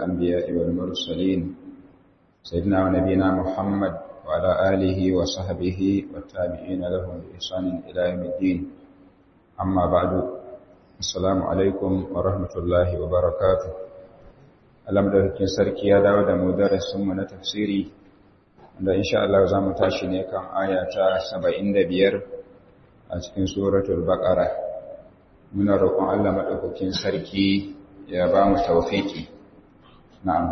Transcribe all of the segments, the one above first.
الأنبياء والمرسلين سيدنا ونبينا محمد وعلى آله وصحبه والتابعين لهم بإحسان إلى يوم الدين أما بعد السلام عليكم ورحمة الله وبركاته alhamdulillah sarki ya dawo da mu darasinmu na tafsiri da insha Allah za mu tashi ne kan aya ta 75 a cikin suratul baqara muna roƙon Allah madaukakin sarki ya ba mu tawfiki na'am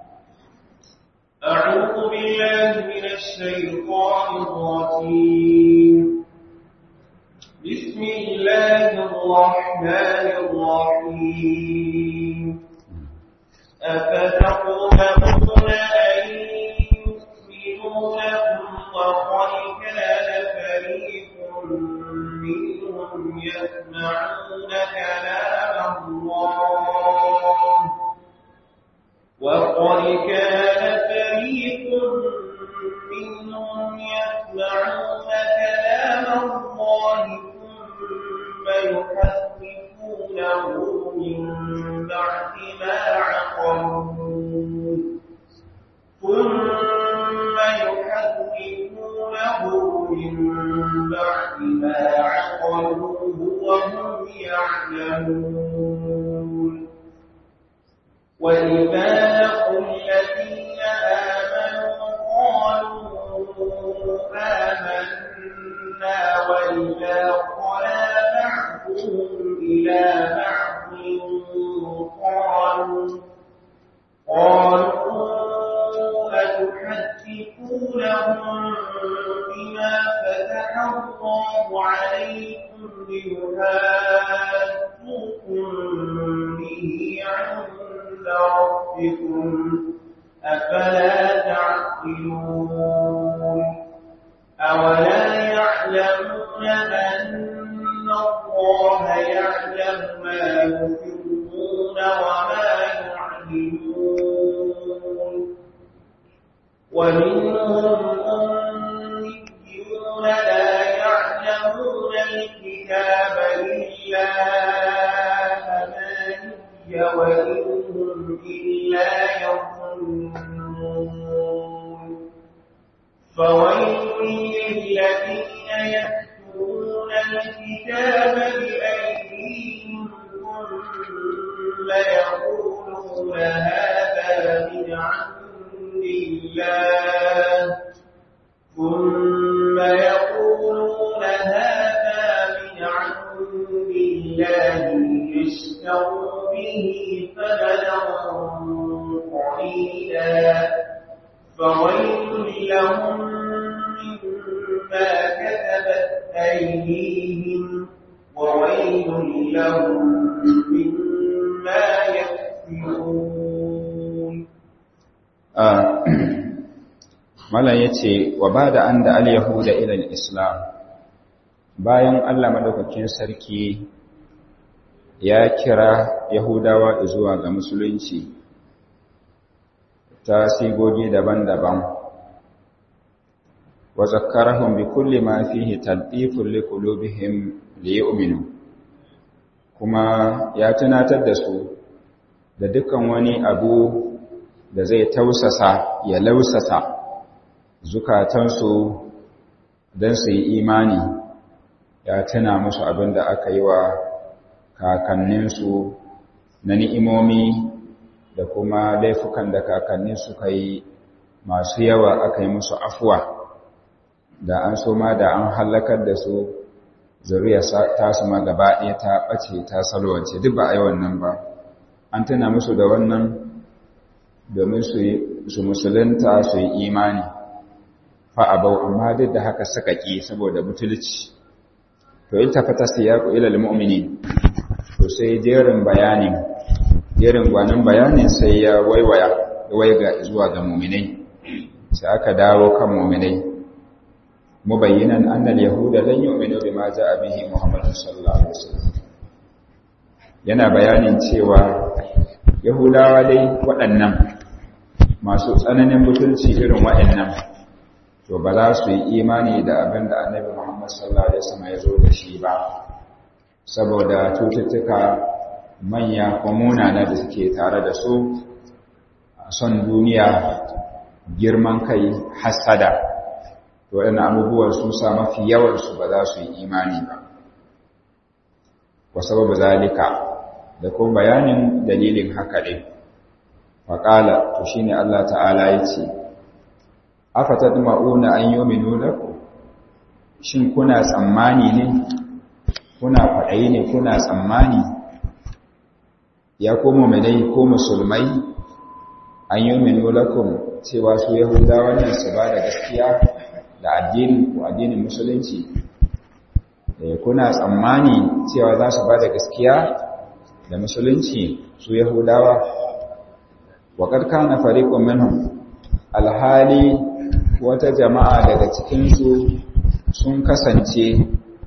أعوذ بالله من الشيطان الرجيم بسم الله الرحمن الرحيم أفتطمئنون أن يؤمنوا لكم وقد كان فريق منهم يسمعون كلام الله وقد كان فريق منهم يسمعون كلام الله ثم يحرفونه من بعد ما عقلوه ثم يحرفونه من بعد ما عقلوه وهم يعلمون وإذا لقوا الذين آمنوا قالوا آمنا وإذا خلا بعضهم إلى بعض قالوا قالوا أتحدثونهم بما فتح الله عليكم ليحاجوكم به عند ربكم أفلا تعقلون أولا يعلمون أن الله يعلم ما يسرون وما يعلنون ومنهم أميون لا يعلمون الكتاب إلا أماني وإنهم إلا يظنون فويل للذين يكتبون الكتاب بأيديهم ثم يقولون هذا من عند الله ثم يقولون هذا من عند الله ليشتروا به ثمنا قليلا فويل لهم مما كتبت أيديهم وويل لهم مما يكسبون Malam ya ce, wa ba da an da al-Yahuda ilal Islam, bayan Allah maɗaukakin sarki ya kira Yahudawa zuwa ga Musulunci ta sigogi daban-daban, wa zakarahun bi kulli ma fihi taltifun li qulubihim li yu'minu kuma ya tunatar da su da dukkan wani abu da zai tausasa ya lausasa zukatansu don su yi imani ya tuna musu abin da aka yi wa kakanninsu na ni'imomi da kuma laifukan da kakannin suka yi masu yawa aka yi musu afuwa da an so ma da an hallakar da su zuriya ta su ma gaba ɗaya ta ɓace ta salwance duk ba a yi wannan ba an tuna musu da wannan domin su musulunta su yi imani fa'abau amma duk da haka suka ƙi saboda butulci to in tafata siyaku ilal mu'mini to sai jerin bayanin jerin gwanin bayanin sai ya waiwaya waiga zuwa ga mu'minai sai aka dawo kan mu'minai mubayyinan annal yahuda lan yu'minu bima ja'a bihi muhammadun sallallahu alaihi wasallam yana bayanin cewa yahudawa dai waɗannan masu tsananin butulci irin waɗannan to ba za su yi imani da abin da annabi Muhammad sallallahu alaihi wasallam ya zo da shi ba saboda cututtuka manya ko munana da suke tare da su son duniya girman kai hasada to waɗannan abubuwan sun sa mafi yawansu ba za su yi imani ba wa sababu zalika da kuma bayanin dalilin haka ɗin faƙala to shi ne Allah ta'ala ya ce afata ma'una an yi ominu laku shin kuna tsammani ne kuna kwaɗayi ne kuna tsammani ya komo mai ko musulmai an yi ominu lakum cewa su yahudawa ne su ba da gaskiya da addinin ko addinin musulunci kuna tsammani cewa za su ba da gaskiya da musulunci su yahudawa waƙar kana fariƙon minhum alhali wata jama'a daga cikinsu sun kasance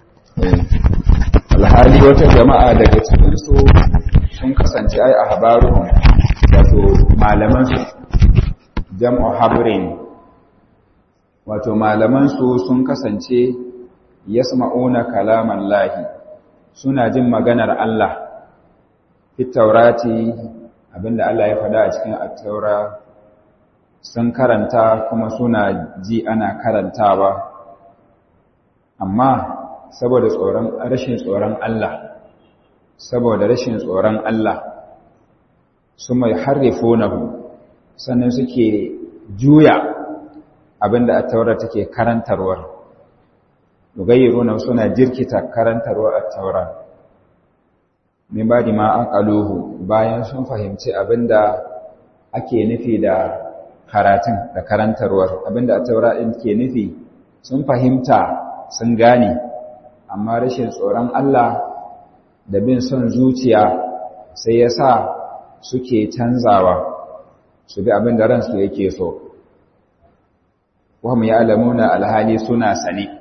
alhali wata jama'a daga cikinsu sun kasance ai a habaruhun wato malamansu jam'u habrin wato malamansu sun kasance yasma'una kalaman lahi suna jin maganar Allah fit taurati abinda Allah ya faɗa a cikin at-taura sun karanta kuma suna ji ana karantawa amma saboda tsoron rashin tsoron Allah saboda rashin tsoron Allah su mai harrifunahu sannan suke juya abinda at-taura take karantarwar yugayyiruna suna jirkita karantarwar at-taura min badi ma aqaluhu bayan sun fahimci abinda ake nufi da karatun da karantarwar abinda at-taura din ke nufi sun fahimta sun gane amma rashin tsoron Allah da bin son zuciya sai ya sa suke canzawa su bi abin da ransu yake so wahum ya'lamuna alhali suna sane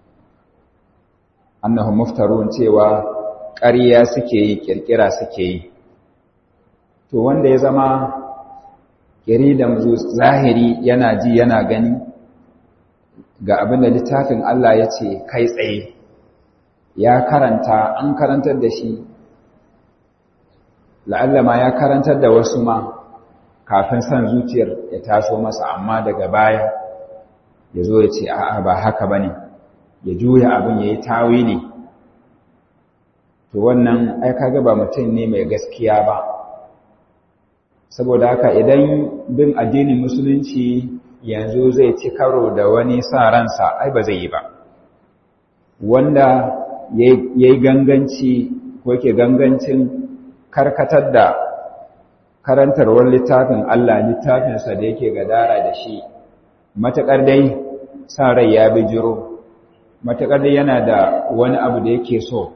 annahum muftarun cewa ƙarya suke yi kirkira suke yi to wanda ya zama kiri da zahiri yana ji yana gani ga abin da littafin Allah ya ce kai tsaye ya karanta an karantar da shi la'alla ma ya karantar da wasu ma kafin son zuciyar ya taso masa amma daga baya ya zo ya ce a'a ba haka ba ne ya juya abin ya yi tawili to wannan ai kaga ba mutum ne mai gaskiya ba saboda haka idan bin addinin musulunci yanzu zai ci karo da wani sa ransa ai ba zai yi ba wanda ya yi ganganci ko ke gangancin karkatar da karantarwar littafin Allah littafinsa da yake gadara da shi matuƙar dai sa rai ya bijiro matuƙar dai yana da wani abu da yake so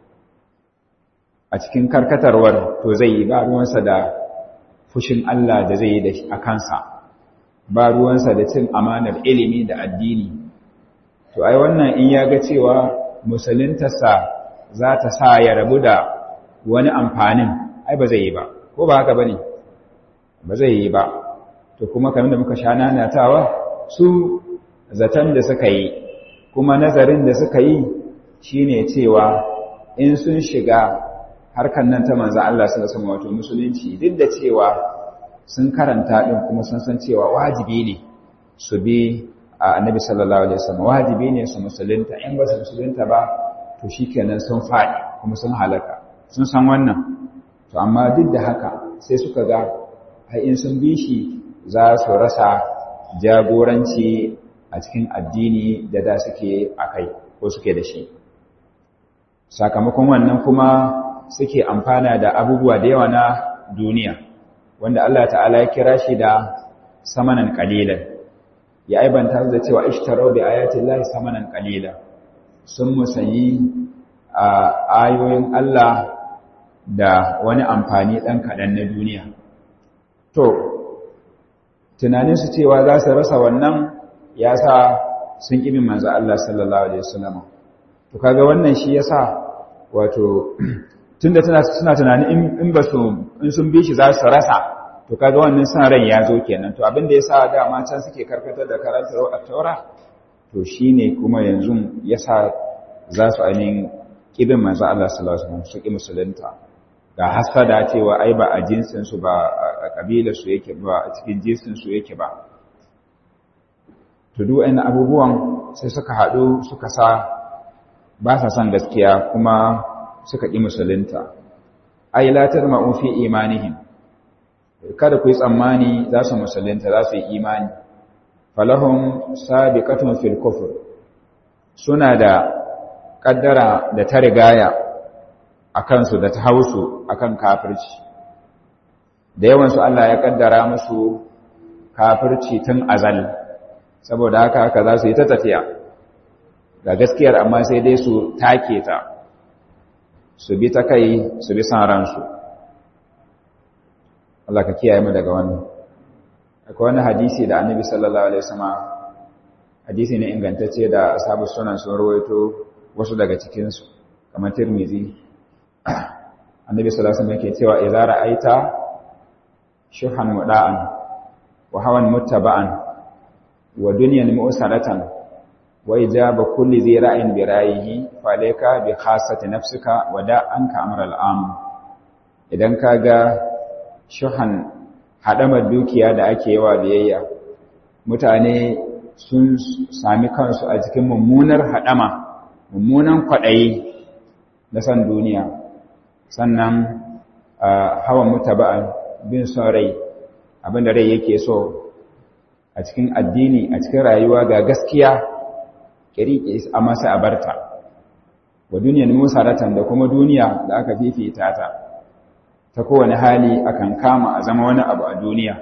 a cikin karkatarwar to zai yi ba ruwansa da fushin Allah da zai yi da a kansa ba ruwansa da cin amanar ilimi da addini to ai wannan in ya ga cewa musuluntarsa za ta sa ya rabu da wani amfanin ai ba zai yi ba ko ba haka ba ne ba zai yi ba to kuma kamar da muka sha nanatawa su zaton da suka yi kuma nazarin da suka yi shine cewa in sun shiga harkar nan ta manzo Allah sallallahu alaihi wato musulunci duk da cewa sun karanta din kuma sun san cewa wajibi ne su bi annabi sallallahu alaihi wasallam wajibi ne su musulunta in ba su musulunta ba to shikenan sun faɗi kuma sun halaka sun san wannan to amma duk da haka sai suka ga har in sun bi shi za su rasa jagoranci a cikin addini da da suke akai ko suke da shi sakamakon wannan kuma suke amfana da abubuwa da yawa na duniya wanda Allah ta'ala ya kira shi da samanan qalilan ya aibanta da cewa ishtaraw bi ayati llahi samanan qalila sun musayi a ayoyin Allah da wani amfani dan kadan na duniya to tunanin su cewa za su rasa wannan ya sa sun kibi manzo Allah sallallahu alaihi wasallam to kaga wannan shi yasa wato tunda suna tunanin in ba su in sun bi shi za su rasa to kaga wannan san ran ya zo kenan to abin da yasa dama can suke karkatar da karantar at-taura to shine kuma yanzu yasa za su ainihin kibin manzo Allah sallallahu alaihi wasallam su ki musulunta ga hasada cewa ai ba a jinsinsu ba a ƙabilarsu yake ba a cikin jinsinsu yake ba tudu ɗan abubuwan sai suka haɗu suka sa ba sa son gaskiya kuma suka ƙi musulunta ai latar ma'ufi imanihim kada ku yi tsammani za su musulunta za su yi imani falahum sabiqatun fil kufr suna da kaddara da ta rigaya a kansu da ta hausu akan kafirci da yawansu Allah ya kaddara musu kafirci tun azal saboda haka haka za su yi ta tafiya ga gaskiyar amma sai dai su take ta su bi ta kai su bi san ransu Allah ka kiyaye mu daga wannan akwai wani hadisi da annabi sallallahu alaihi wasallam hadisi ne ingantacce da ashabu sunan sun rawaito wasu daga cikin su kamar Tirmidhi annabi sallallahu alaihi wasallam yake cewa idza ra'aita shuhan muda'an wa hawan muttaba'an wa dunyan mu'saratan wa ijaba kulli dhi ra'in bi ra'yihi fa alayka bi khassati nafsika wa da'anka amra al'am idan kaga shuhan hadamar dukiya da ake yawa biyayya mutane sun sami kansu a cikin mummunar hadama mummunan kwadayi na san duniya sannan hawan mutaba'an bin son rai abinda rai yake so a cikin addini a cikin rayuwa ga gaskiya kiriki a masa abarta wa duniyar musaratan da kuma duniya da aka fifita ta ta kowane hali akan kama a zama wani abu a duniya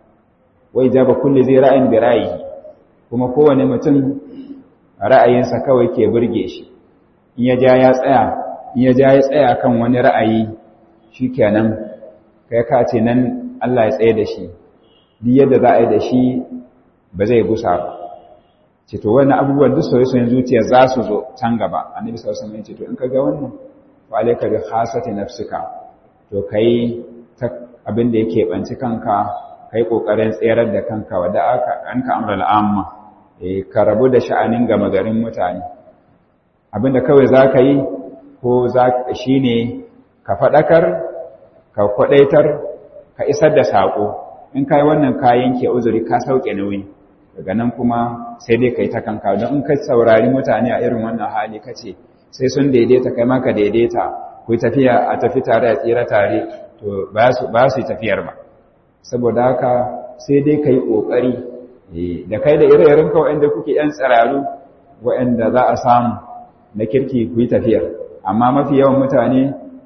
wai jaba kulli zai ra'ayin bi ra'ayi kuma kowane mutum ra'ayinsa kawai ke burge shi in ya ja ya tsaya in ya ja ya tsaya kan wani ra'ayi shikenan kai ka ce nan Allah ya tsaye da shi duk yadda za a yi da shi ba zai gusa ba ce to wannan abubuwan duk soyayyen zuciya za su zo can gaba annabi sallallahu alaihi wasallam ya ce to in ka ga wannan wa alayka bi khasati nafsika to kai ta abin da yake banci kanka kai kokarin tserar da kanka wada aka anka amral amma eh ka rabu da sha'anin gama garin mutane abinda kawai zaka yi ko za shine ka fadakar ka kwadaitar ka isar da sako in kai wannan kayan ke uzuri ka sauke nauyi daga nan kuma sai dai kai ta kanka don in ka saurari mutane a irin wannan hali kace sai sun daidaita kai ma ka daidaita ku tafiya a tafi tare a tsira tare to ba su yi tafiyar ba saboda haka sai dai ka yi ƙoƙari da kai da ire-iren ka waɗanda kuke ‘yan tsiraru waɗanda za a samu na kirki ku yi tafiyar amma mafi yawan mutane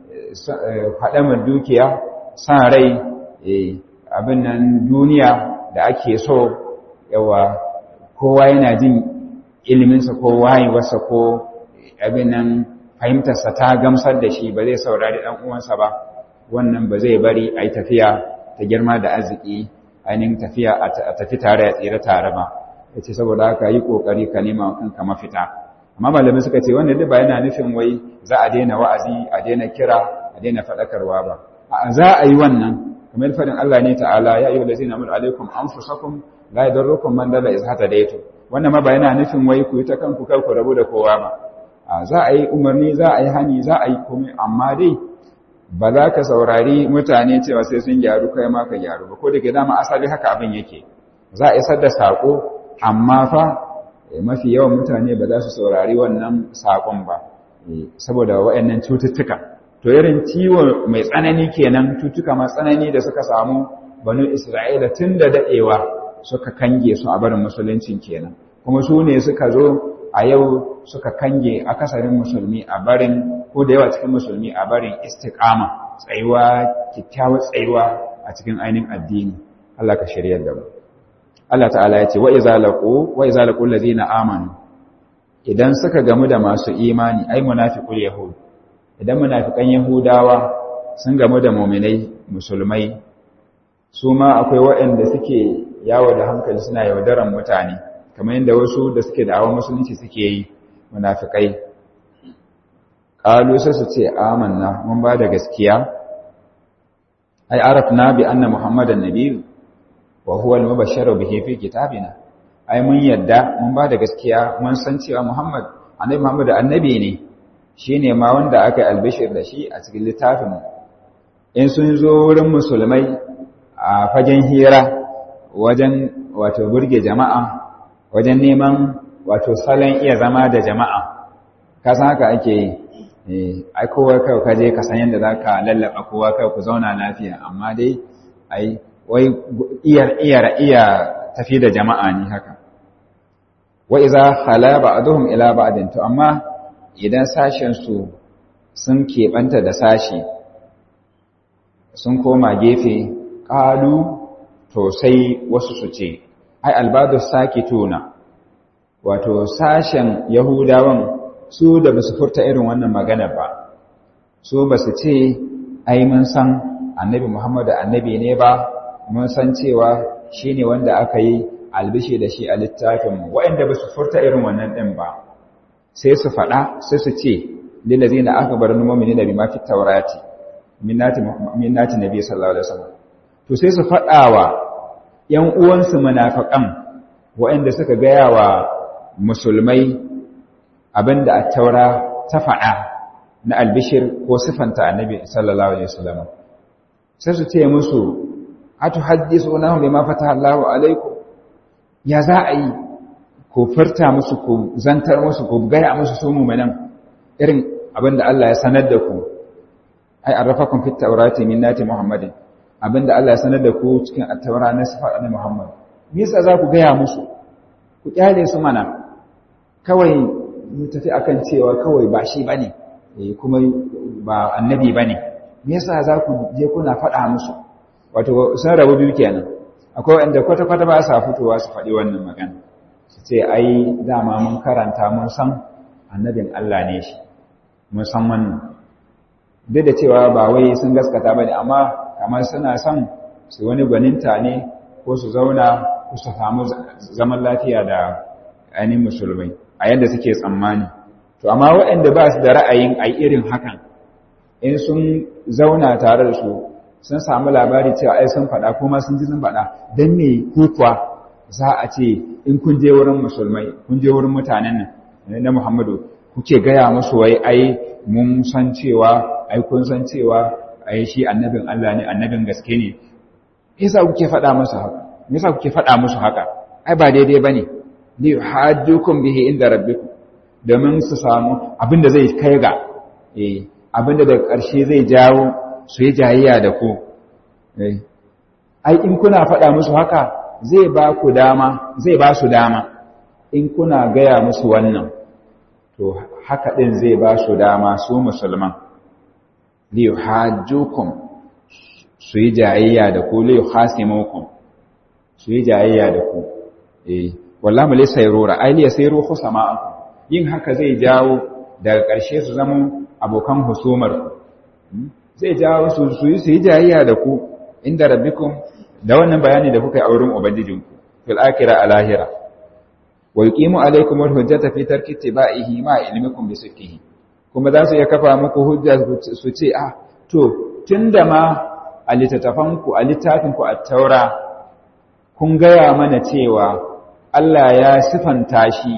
haɗamar dukiya san rai abin nan duniya da ake so yawa kowa yana jin iliminsa ko wayewarsa ko abin nan fahimtarsa ta gamsar da shi ba zai saurari ɗan uwansa ba wannan ba zai bari a yi tafiya ta girma da arziki ainihin tafiya a tafi tare a tsira tare ba ya ce saboda haka yi ƙoƙari ka nema kanka mafita amma malamai suka ce wanda duk ba yana nufin wai za a daina wa'azi a daina kira a daina faɗakarwa ba a za a yi wannan kamar faɗin Allah ne ta'ala ya ayyuhal ladzina amanu alaikum anfusakum la yadurrukum man dalla iz hatadaytum wannan ma ba yana nufin wai ku yi ta kanku kar ku rabu da kowa ba za a yi umarni za a yi hani za a yi komai amma dai ba za ka saurari mutane cewa sai sun gyaru kai ma ka gyaru ba ko da ke dama asali haka abin yake za a isar da saƙo amma fa mafi yawan mutane ba za su saurari wannan saƙon ba saboda waɗannan cututtuka to irin ciwo mai tsanani kenan cututtuka mai tsanani da suka samu banu isra'ila tun da daɗewa suka kange su a barin musuluncin kenan kuma su ne suka zo a yau suka kange akasarin musulmi a barin ko da yawa cikin musulmi a barin istiqama tsayuwa kyakkyawar tsayuwa a cikin ainihin addini Allah ka shiryar da mu Allah ta'ala ya ce wa iza laqu wa iza laqul ladina amanu idan suka gamu da masu imani ai munafiqul yahud idan munafikan yahudawa sun gamu da mu'minai musulmai su ma akwai waɗanda suke yawo da hankali suna yaudaran mutane kamar yadda wasu da suke da awon musulunci suke yi munafikai qalu sai su ce amanna mun ba da gaskiya ai arafna bi anna muhammadan nabiy wa huwa al-mubashsharu bihi fi kitabina ai mun yadda mun ba da gaskiya mun san cewa muhammad annabi muhammad annabi ne shine ma wanda aka albishir da shi a cikin littafin in sun zo wurin musulmai a fagen hira wajen wato burge jama'a wajen neman wato salon iya zama da jama'a kasan haka ake yi ai kowa kai ka je ka san yadda za ka lallaba kowa kai ku zauna lafiya amma dai ai wai iya iya iya tafi da jama'a ne haka wa iza khala ba'dhum ila ba'din to amma idan sashen su sun keɓanta da sashi sun koma gefe ƙalu to sai wasu su ce ai albadu sakituna wato sashen yahudawan su da basu furta irin wannan magana ba su basu ce ai mun san annabi muhammadu annabi ne ba mun san cewa shine wanda aka yi albishi da shi a littafinmu waɗanda basu furta irin wannan ɗin ba sai su faɗa sai su ce lillazina akbaru mu'minina bima fi tawrati minnati minnati nabi sallallahu alaihi wasallam to sai su faɗawa ƴan uwansu munafiqan waɗanda suka gaya wa musulmai abinda at-taura ta faɗa na albishir ko sifanta annabi sallallahu alaihi wasallam sai su ce musu atuhaddithunahum bima fataha Allahu alaikum ya za a yi ku furta musu ku zantar musu ku gaya musu su mu'minan irin abinda Allah ya sanar da ku ai arrafakum fit tawrati min nati muhammadin abinda Allah ya sanar da ku cikin at-taura na sifar annabi muhammad me yasa za ku gaya musu ku kyale su mana kawai mu tafi akan cewa kawai ba shi bane eh kuma ba annabi bane me yasa za ku je kuna faɗa musu wato sun rabu biyu kenan akwai wanda kwata kwata ba sa fitowa su faɗi wannan magana su ce ai dama mun karanta mun san annabin Allah ne shi mun san wannan duk da cewa ba wai sun gaskata ba ne amma kamar suna son su wani gwaninta ne ko su zauna ko su samu zaman lafiya da ainihin musulmai a yadda suke tsammani to amma waɗanda ba su da ra'ayin a irin hakan in sun zauna tare da su sun samu labari cewa ai sun faɗa kuma sun ji sun faɗa don me kuwa za a ce in kun je wurin musulmai kun je wurin mutanen nan na muhammadu kuke gaya musu wai ai mun san cewa ai kun san cewa ai shi annabin Allah ne annabin gaske ne yasa kuke faɗa musu haka yasa kuke faɗa musu haka ai ba daidai bane li hajjukum bihi inda rabbikum domin su samu abinda zai kai ga eh abinda da ƙarshe zai jawo su yi jayayya da ku eh ai in kuna faɗa musu haka zai ba ku dama zai ba su dama in kuna gaya musu wannan to haka ɗin zai ba su dama su musulman liyu hajjukum su yi jayayya da ku liyu hasimukum su yi jayayya da ku eh wallahi mu laysa yarura ai liya sayru khusama'akum yin haka zai jawo daga ƙarshe su zama abokan husumar ku zai jawo su su yi jayayya da ku inda rabbikum da wannan bayani da kuka yi a wurin ubangijinku fil akhirah alahira wa yuqimu alaykum al-hujjata fi tarki ittiba'ihi ma ilmikum bi sihhihi kuma za su iya kafa muku hujja su ce ah to tunda ma a littattafanku a littafinku a taura kun gaya mana cewa Allah ya sifanta shi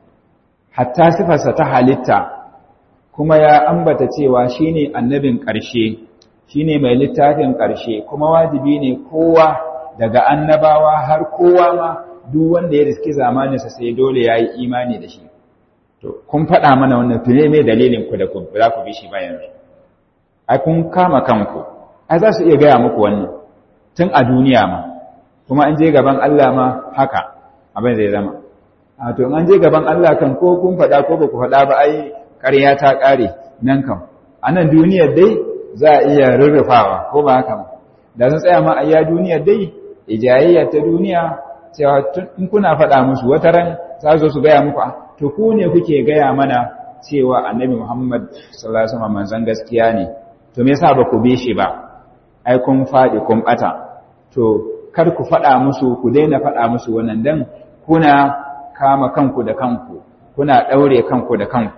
hatta sifarsa ta halitta kuma ya ambata cewa shine annabin ƙarshe shine mai littafin ƙarshe kuma wajibi ne kowa daga annabawa har kowa ma duk wanda ya riski zamaninsa sai dole ya yi imani da shi to kun faɗa mana wannan tune mai dalilin ku da ku za ku bi shi bayan ai kun kama kanku ai za su iya gaya muku wannan tun a duniya ma kuma an je gaban Allah ma haka abin zai zama a to an je gaban Allah kan ko kun faɗa ko ba ku faɗa ba ai ƙarya ta ƙare nan kam a nan duniyar dai za a iya rurrufawa ko ba haka ba da sun tsaya ma a iya duniyar dai ijayayya ta duniya cewa in kuna faɗa musu wata ran za su su gaya muku to ku ne kuke gaya mana cewa annabi Muhammad sallallahu alaihi wasallam manzon gaskiya ne to me yasa ba ku bi shi ba ai kun faɗi kun ɓata to kar ku faɗa musu ku daina faɗa musu wannan dan kuna kama kanku da kanku kuna ɗaure kanku da kanku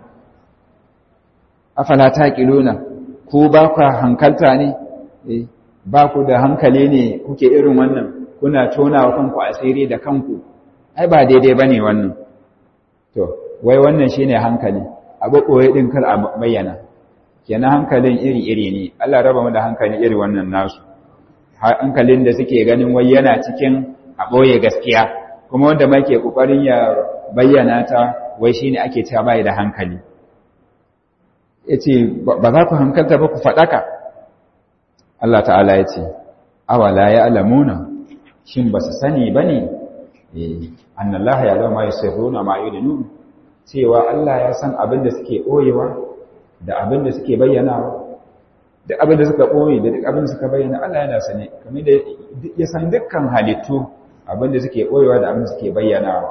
afala taqiluna ku ba ku hankalta ne eh ba ku da hankali ne kuke irin wannan kuna tona wa kanku asiri da kanku ai ba daidai bane wannan to wai wannan shine hankali abu koyi din kar a bayyana kenan hankalin iri-iri ne Allah raba mu da hankalin iri wannan nasu hankalin da suke ganin wai yana cikin a ɓoye gaskiya kuma wanda ma ke ƙoƙarin ya bayyana ta wai shi ne ake cewa bai da hankali ya ce ba za ku hankalta ba ku faɗaka Allah ta'ala ya ce awala ya alamuna shin ba su sani ba ne annallaha ya zama ya sirruna ma yudinu cewa Allah ya san abin da suke ɓoyewa da abin da suke bayyanawa da abin da suka ɓoye da duk abin da suka bayyana Allah yana sane kamar da ya san dukkan halittu abin da suke ɓoyewa da abin da suke bayyanawa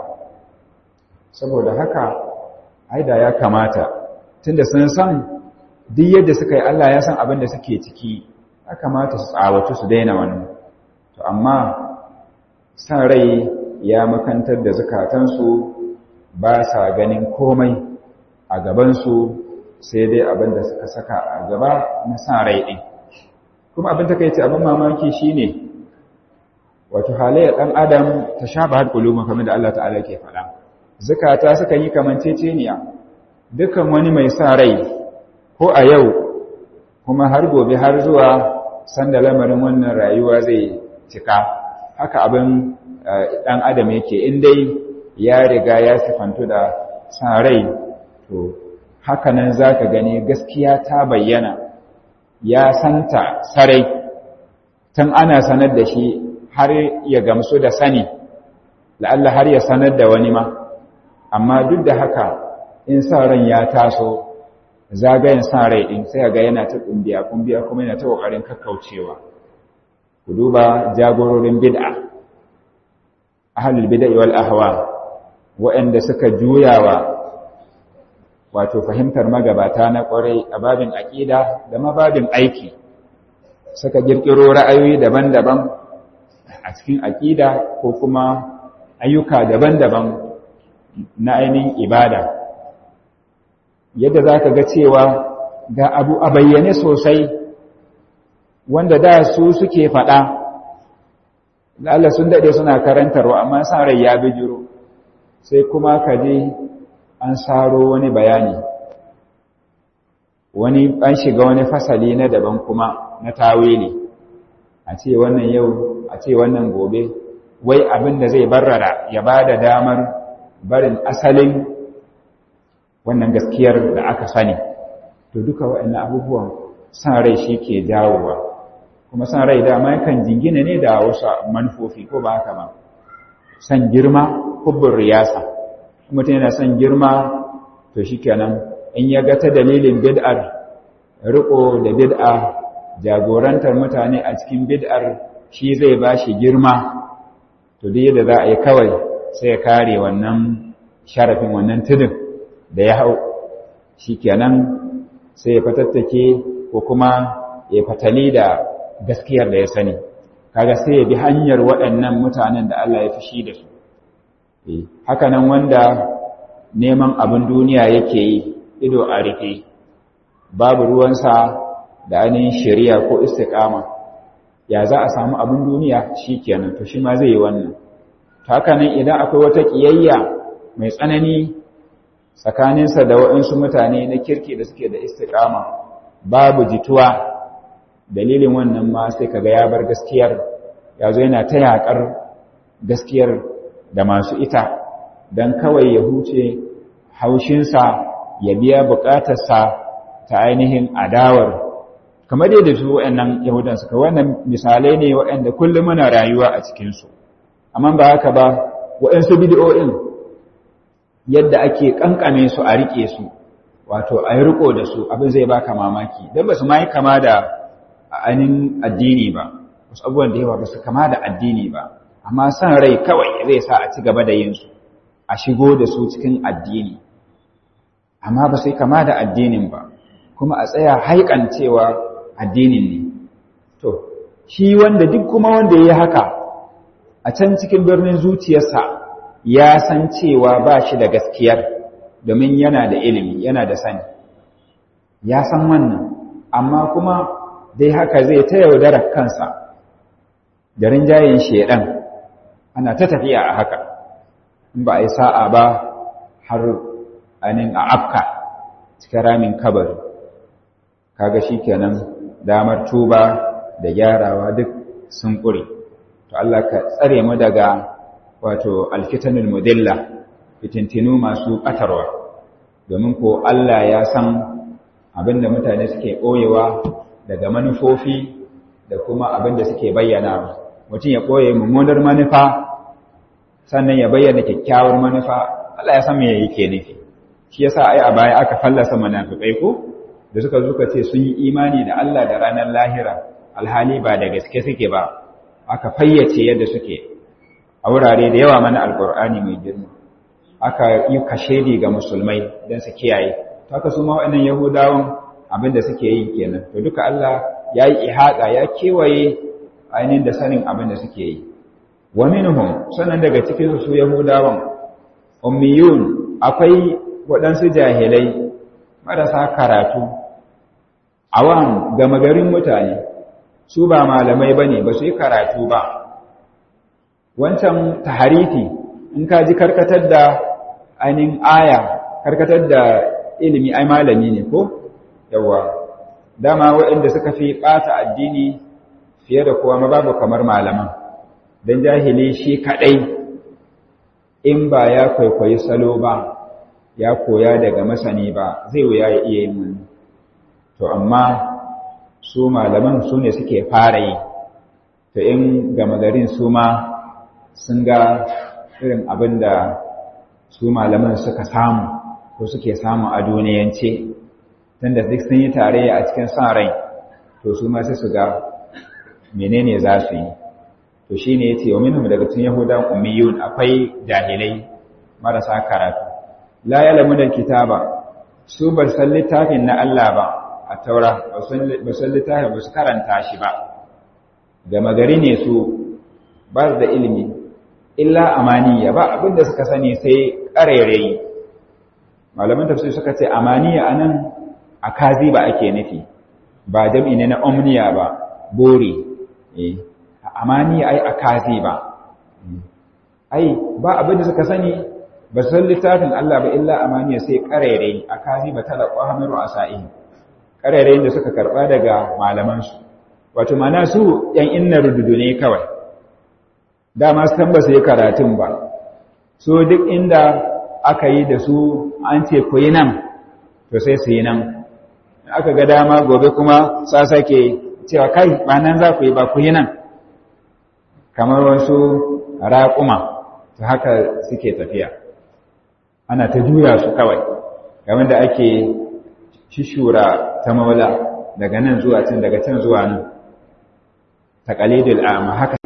saboda haka aida ya kamata tunda sun san duk yadda suka yi Allah ya san abin da suke ciki ya kamata su tsawatu su daina wannan to amma san rai ya makantar da zukatansu ba sa ganin komai a gabansu sai dai abin da suka saka a gaba na san rai ɗin kuma abin ta kai ce abin mamaki shine wato halayyar ɗan adam ta sha ba har kamar da Allah ta'ala ke faɗa zukata suka yi kamanceceniya dukan wani mai sa rai ko a yau kuma har gobe har zuwa sanda lamarin wannan rayuwa zai cika haka abin ɗan adam yake in dai ya riga ya sifantu da sa rai to haka nan za ka gani gaskiya ta bayyana ya santa sarai tun ana sanar da shi har ya gamsu da sani la'alla har ya sanar da wani ma amma duk da haka in sa ran ya taso zagayen sa rai din sai ga yana ta kumbiya kumbiya kuma yana ta kokarin kakkaucewa ku duba jagororin bid'a ahlul bid'a wal ahwa waɗanda suka juyawa wato fahimtar magabata na kwarai a babin aqida da mababin aiki suka kirkiro ra'ayoyi daban-daban a cikin aqida ko kuma ayyuka daban-daban na ainihin ibada yadda za ka ga cewa ga abu a bayyane sosai wanda da su suke faɗa Allah sun daɗe suna karantarwa amma san rai ya bijiro sai kuma ka je an saro wani bayani wani an shiga wani fasali na daban kuma na tawili a ce wannan yau a ce wannan gobe wai abin da zai barrara ya ba da damar barin asalin wannan gaskiyar da aka sani to duka waɗannan abubuwan san rai shi ke jawowa kuma san rai dama yakan jingina ne da wasu manufofi ko ba haka ba san girma hubbun riyasa mutum yana son girma to shi kenan in ya ga ta dalilin bid'ar riko da bid'a jagorantar mutane a cikin bid'ar shi zai ba shi girma to duk yadda za a yi kawai sai ya kare wannan sharafin wannan tudun da ya hau shi kenan sai ya fatattake ko kuma ya fatali da gaskiyar da ya sani kaga sai ya bi hanyar waɗannan mutanen da Allah ya fushi da su haka nan wanda neman abin duniya yake yi ido a rufe babu ruwansa da ainihin shari'a ko istiqama ya za a samu abin duniya shi kenan to shi ma zai yi wannan haka nan idan akwai wata ƙiyayya mai tsanani tsakaninsa da waɗansu mutane na kirki da suke da istiƙama babu jituwa dalilin wannan ma sai kaga ya bar gaskiyar ya zo yana ta yaƙar gaskiyar da masu ita don kawai ya huce haushinsa ya biya buƙatarsa ta ainihin adawar kamar yadda su waɗannan yahudan suka wannan misalai ne waɗanda kullum muna rayuwa a cikinsu amma ba haka ba waɗansu bidiyo'in yadda ake kankame su a rike su wato a yi riko da su abin zai baka mamaki don ba su ma yi kama da ainihin addini ba wasu abubuwan da yawa ba su kama da addini ba amma san rai kawai zai sa a ci gaba da yin su a shigo da su cikin addini amma ba su yi kama da addinin ba kuma a tsaya haikan cewa addinin ne to shi wanda duk kuma wanda ya yi haka a can cikin birnin zuciyarsa ya san cewa ba shi da gaskiyar domin yana da ilimi yana da sani ya san wannan amma kuma dai haka zai ta yaudarar kansa da rinjayen shedan ana ta tafiya a haka in ba a yi sa'a ba har anin a afka cikin ramin kabari kaga shikenan damar tuba da gyarawa duk sun ƙure to Allah ka tsare mu daga wato alfitanul mudilla fitintinu masu ɓatarwa domin ko Allah ya san abinda mutane suke ɓoyewa daga manufofi da kuma abinda suke bayyana mutum ya ɓoye mummunar manufa sannan ya bayyana kyakkyawar manufa Allah ya san me yake nufi shi yasa ai a baya aka fallasa munafikai ko da suka zuka ce sun yi imani da Allah da ranar lahira alhali ba da gaske suke ba aka fayyace yadda suke a wurare da yawa mana alkur'ani mai girma aka yi kashedi ga musulmai don su kiyaye haka su ma waɗannan yahudawan abin da suke yi kenan to duka Allah ya yi ihaɗa ya kewaye ainihin da sanin abin da suke yi wa minhum sannan daga cikin su yahudawan ummiyun akwai waɗansu jahilai marasa karatu awam gama garin mutane su ba malamai bane ba su yi karatu ba wancan taharifi in ka ji karkatar da ainihin aya karkatar da ilimi ai malami ne ko yawa dama waɗanda suka fi ɓata addini fiye da kowa ma babu kamar malaman don jahili shi kaɗai in ba ya kwaikwayi salo ba ya koya daga masani ba zai wuya ya iya yin wani to amma su malaman su ne suke fara yi to in gama garin su ma sun ga irin abin da su malaman suka samu ko suke samu a duniyance tunda duk sun yi tarayya a cikin sa rai to su ma sai su ga menene za su yi to shine yace wa minhum daga cikin yahudan ummiyun akwai jahilai marasa karatu la ya'lamu kitaba su bar san littafin na Allah ba a taura ba san littafin ba su karanta shi ba gama gari ne su ba da ilimi illa amaniya ba abinda suka sani sai ƙarairayi malaman tafsir suka ce amaniya anan akazi ba ake nufi ba jam'i ne na omniya ba bore eh amaniya ai akazi ba ai ba abinda suka sani ba san littafin Allah ba illa amaniya sai ƙarairayi akazi ba talaqwa hamiru asa'i ƙarairayin da suka karba daga malaman su wato mana su yan inna rududu ne kawai dama su ba su yi karatun ba so duk inda aka yi da su an ce ku yi nan to sai su yi nan aka ga dama gobe kuma sa sake cewa kai ba nan za ku yi ba ku yi nan kamar wasu raƙuma ta haka suke tafiya ana ta juya su kawai game da ake shishura ta maula daga nan zuwa can daga can zuwa nan taƙalidul ama haka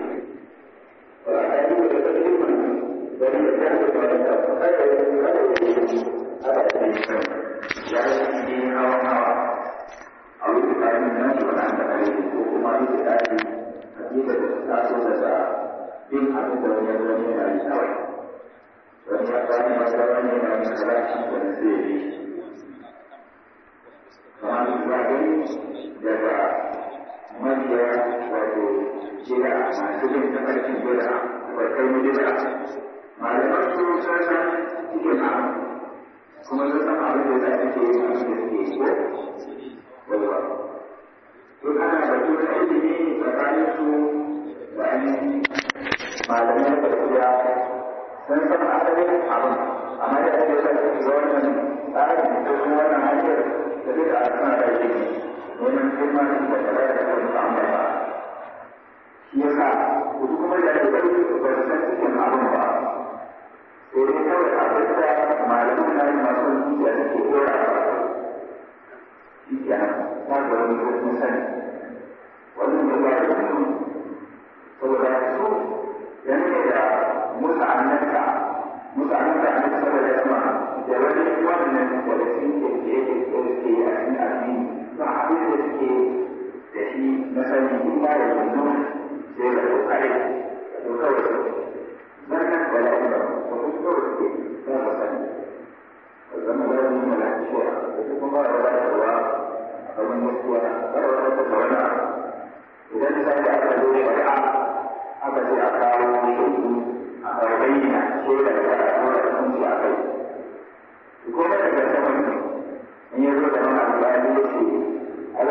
in ya zo da wani alƙali ya ce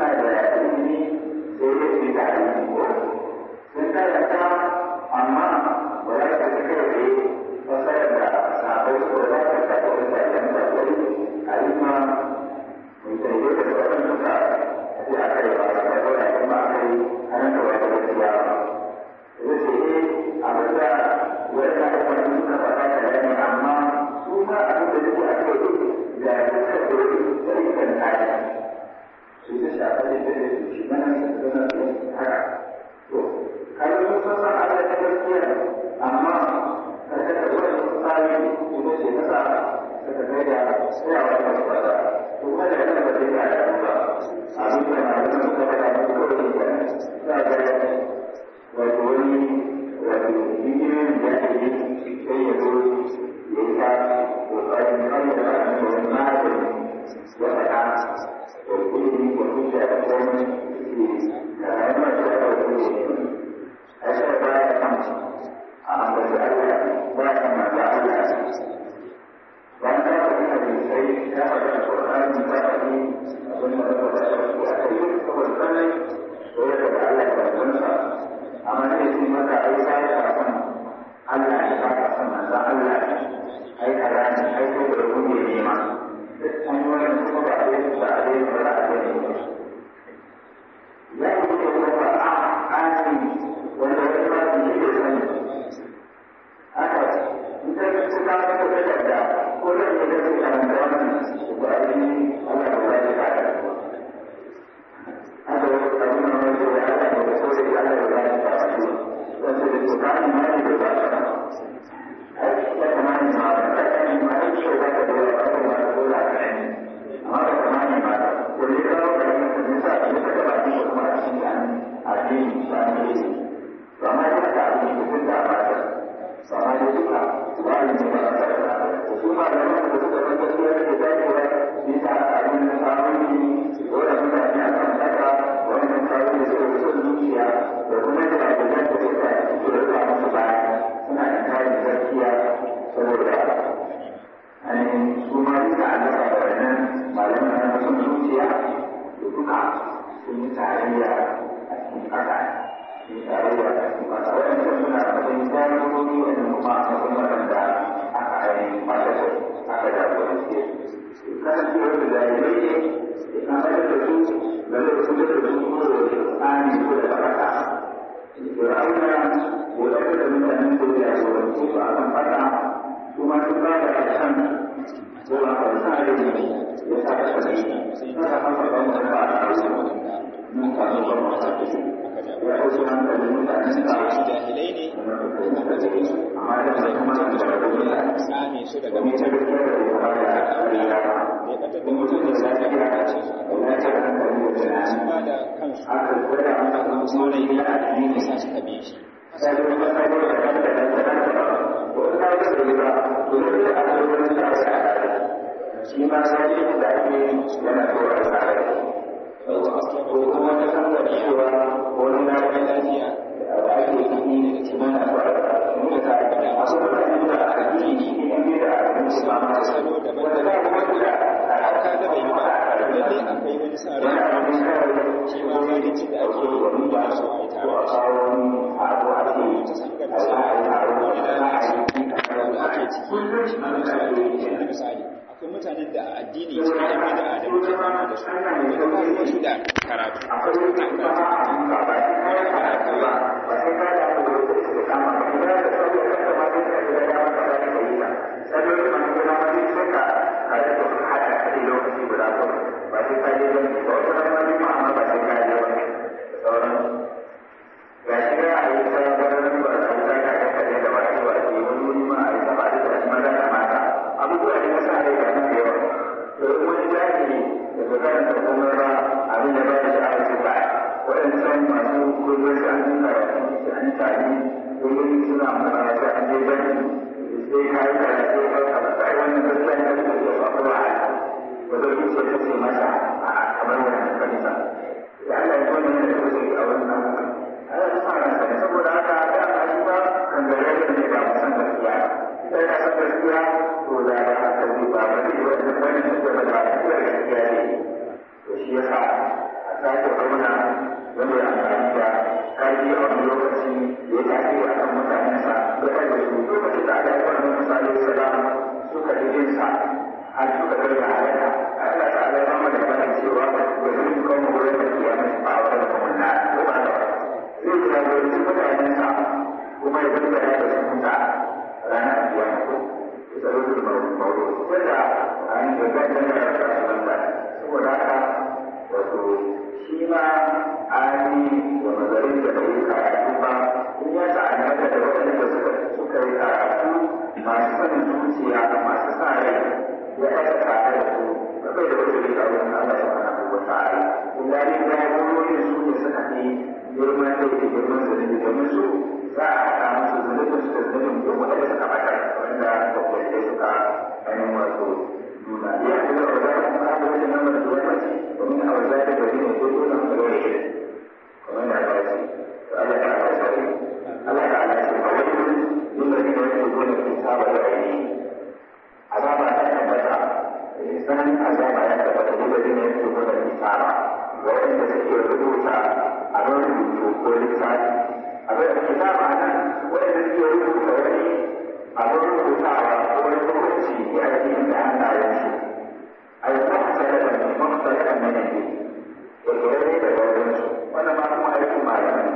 suna da ilimi sai dai su yi tare da ko sun karanta amma ba za su fi kai tsaye fasarar da sabai ko za ka ta da wata yan tabbari a yi ma mai tsaye da sauran suka ce a kai ba su kai ba kuma a kai hannun da wata gaskiya ba. Zai ce eh a bata wani abubuwan suka faɗa tare ne amma su ma abin da suke a kai da suka koyi da ikan tare. Su ta shafa da da su shi mana su zama su haka. To, kaga sun san san Allah ta gaskiya amma kada ka zo da tsari ita ce ta sa suka kai da tsayawa da su fada. To, kuma da yana da zai ga da ba. Abin da na da suka faɗa da kawai da za a ga wato wani wato hijirin da ake yi sai ya zo ya yi ta kokarin kare da kan da wani magani ya faɗa da ilimi da hujja da komai ke da rayuwar da aka wuce a shi ba ya kan a ambaci Allah ba ya kan maza Allah bayan ta faɗi hadisai ta faɗi alƙur'ani ta faɗi abin da aka faɗa da su a kai saboda sanai ko ya faɗi Allah da wansa amma ne shi maka ai ba ya san Allah ne ba ka san manzon Allah ne ai kaza ne ai ko da kuke nema hanyoyin kuma ba a yi ba a yi ba za a yi ba ya yi da kuma ba a ani wanda wani ba su yi da sani haka in ka ga su kama da takarda ko da ne da su karanta wannan ba a yi Allah ba ya ka da haka wani abin da wani da Allah ne da so da Allah ba ya ka da wanda da su kama ma ne da ba ka ai ya kamata ma da kai ma ai shi ba ka da wani abu ma da dole ka ne amma da kamata ma ko ne ka ga ne sa ne ka ba shi kuma a cikin addini ba ne ba ma da ka abin da da ba ta ba ma da duka ba ne ba ta da su ma da nan da suka ga gaskiya da dacewa ni ta abin da samu ni dole mutane a kan haka wannan kawo da suka fi son zuciya da kuma da abin da suka suka rufa musu baya suna da kayan gaskiya saboda ainihin su ma duka allaka da wannan malaman na son zuciya da duka sun yi tarayya a cikin ƙasa sun yi tarayya a cikin ƙasa waɗancan suna da matsayin jami'o'i wanda kuma a matsayin waɗanda aka ainihin mata da aka jagorance su kasancewar da jami'ai ne ya kamar da su ga lokacin da su kuma da tsani ko da baraka Fir'auna ko da da mutanen da ya jagorance su a kan fata kuma sun ba da ƙarshen ko ba ka sa da ne ya sa ka shi kada ka fara ba ba a mun ka zo ba ta ce ya ko sun da mutanen da su jahilai ne kuma cikin su amma da kuma da ya tsame su daga mutum ya ɓatar da mutum da sa ya kakace su a gwamnati su ba da kansu a kan saurayi ya ya sa suka bi shi shi ma sai da ake yana tsoron tsare ko kuma ta san da cewa wani na ga lafiya da ake yi da kimanta ba mu ta da masu da da aka yi shi ne da aka yi ba ma salo daban da kuma da aka ga bai yi ba lalle akwai wani sa rai shi ma zalunci da ake yi da su a yi tare da shi ta san ga wani lalaci wanda ake ciki na misali akwai mutanen da a addini cikin yan bida da muke fama da su wanda ba ruwan su da karatu a karatu abubuwa da ya sa rai da nan da yawa to wani jahili da ba karanta komai ba abin da ba da sha'awar su ba waɗancan masu kullum su an yi karatu su an tari kullum suna magana su an je bani sai ka yi karatu ka ka ba sai wannan gaskiya ne da ke ba ko ba ba da su ce ce masa a kamar wannan kanisa ya Allah ya wannan da su a wannan Allah ya sa ran sai saboda haka da ka shi ba kan da rai ne ba san gaskiya sai ka san gaskiya to da ba ka ji ba ba ne wannan wannan da ba da gaskiya ne to shi yasa a sake girman da yake girman zunubi domin su za a haɗa musu zunubin su da zunubin duk wanda suka ɓata wanda babbalai suka ainihin wato nuna iya kuma da za a kuma haɗa wajen nan da zuwa mace domin a wajen da gari ne ko dole mu ga wani kamar da ba ce to Allah ta ala sai Allah ta ala ce a wani yin da ne wanda gona ke saba da aini azaba ta tabbata sanin azaba ya tabbata duk da ne yake gona ke saba ga wanda suke rubuta a nan rubutu ko littafi abin da kitaba nan wanda suke rubuta wani abin rubutawa ko wani hukunci ya ake da hannayensu ai mahtalafa ne mahtalafa ne ne kirkirare da gaurinsu wannan ma kuma aikin malamai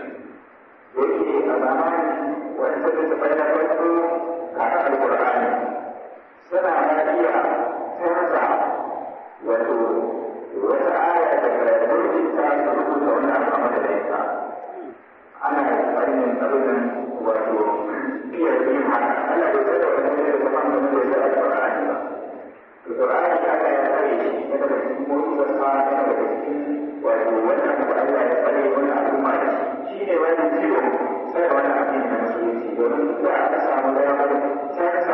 da yake a zamanin wani sabbin da bayan farko kaka alkur'ani suna ma iya canza wato wata aya daga rubuta ta rubuta wani abu a madadinta ana tsarin abin wato iya yin haka ana da tsaye da wani da kuma da wani da alkur'ani ba Al-Quran ya akan yang tadi kita berkumpul bersama kita berkumpul walau wannan da Allah ya tsare wannan al'umma da shi shi ne wannan jiwo sai wannan abin da musulunci domin da aka samu damar canza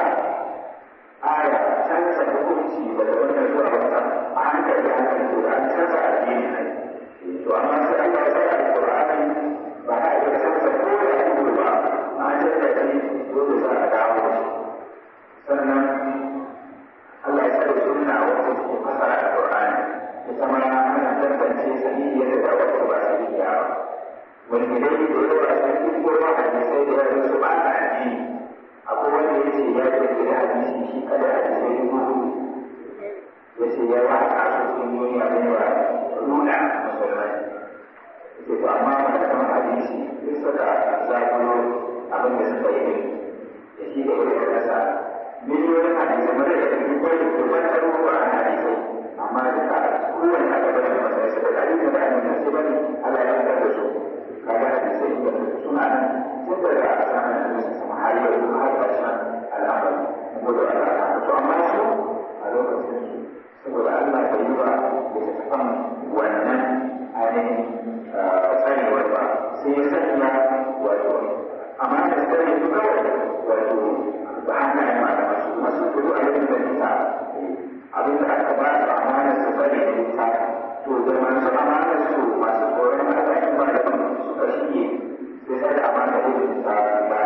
aya canza hukunci daga wannan zuwa wata a hankali hankali to an canza addini ne to amma sai Allah ya tsare Al-Qur'ani ba a iya canza ko da ido ba an canza shi dole za a dawo shi sannan Allah ya tsare sunna wacce ke fasara Al-Qur'ani ita ma ana tantance sahihiyar da wacce ba sahihiya ba wani gidan da yawa sun fi kowa hadisai da yawa su ba ta addini akwai wanda ya ce ya kirkiri hadisi shi kada hadisai dubu hudu ya ce ya yi haka su cikin duniya da yawa nuna musulmai ya ce to amma malaman hadisi sun saka zaɓiro abin da suka yi da shi da irin kasa miliyoyin hadisai mara da kuma kwai dubban ɗaruruwa a hadisai amma duka kowane aka bada masai suka da hadisai da annabi sai bane Allah ya fitar da su kaga hadisai da suna nan tun daga sanan annabi sama har yau har ƙarshen al'amari mu gode Allah ta to amma su a lokacin su saboda Allah bai yi ba da ta kan wannan ainihin tsarewar ba sai ya sanya wato amma da tsare su kawai wato ba hana yi ma da masu masu kudu a yankin da nisa abin da aka ba su amana su bari da nisa to da masu amana su masu tsoron Allah in ba da suka shige sai sai da amana da nisa ba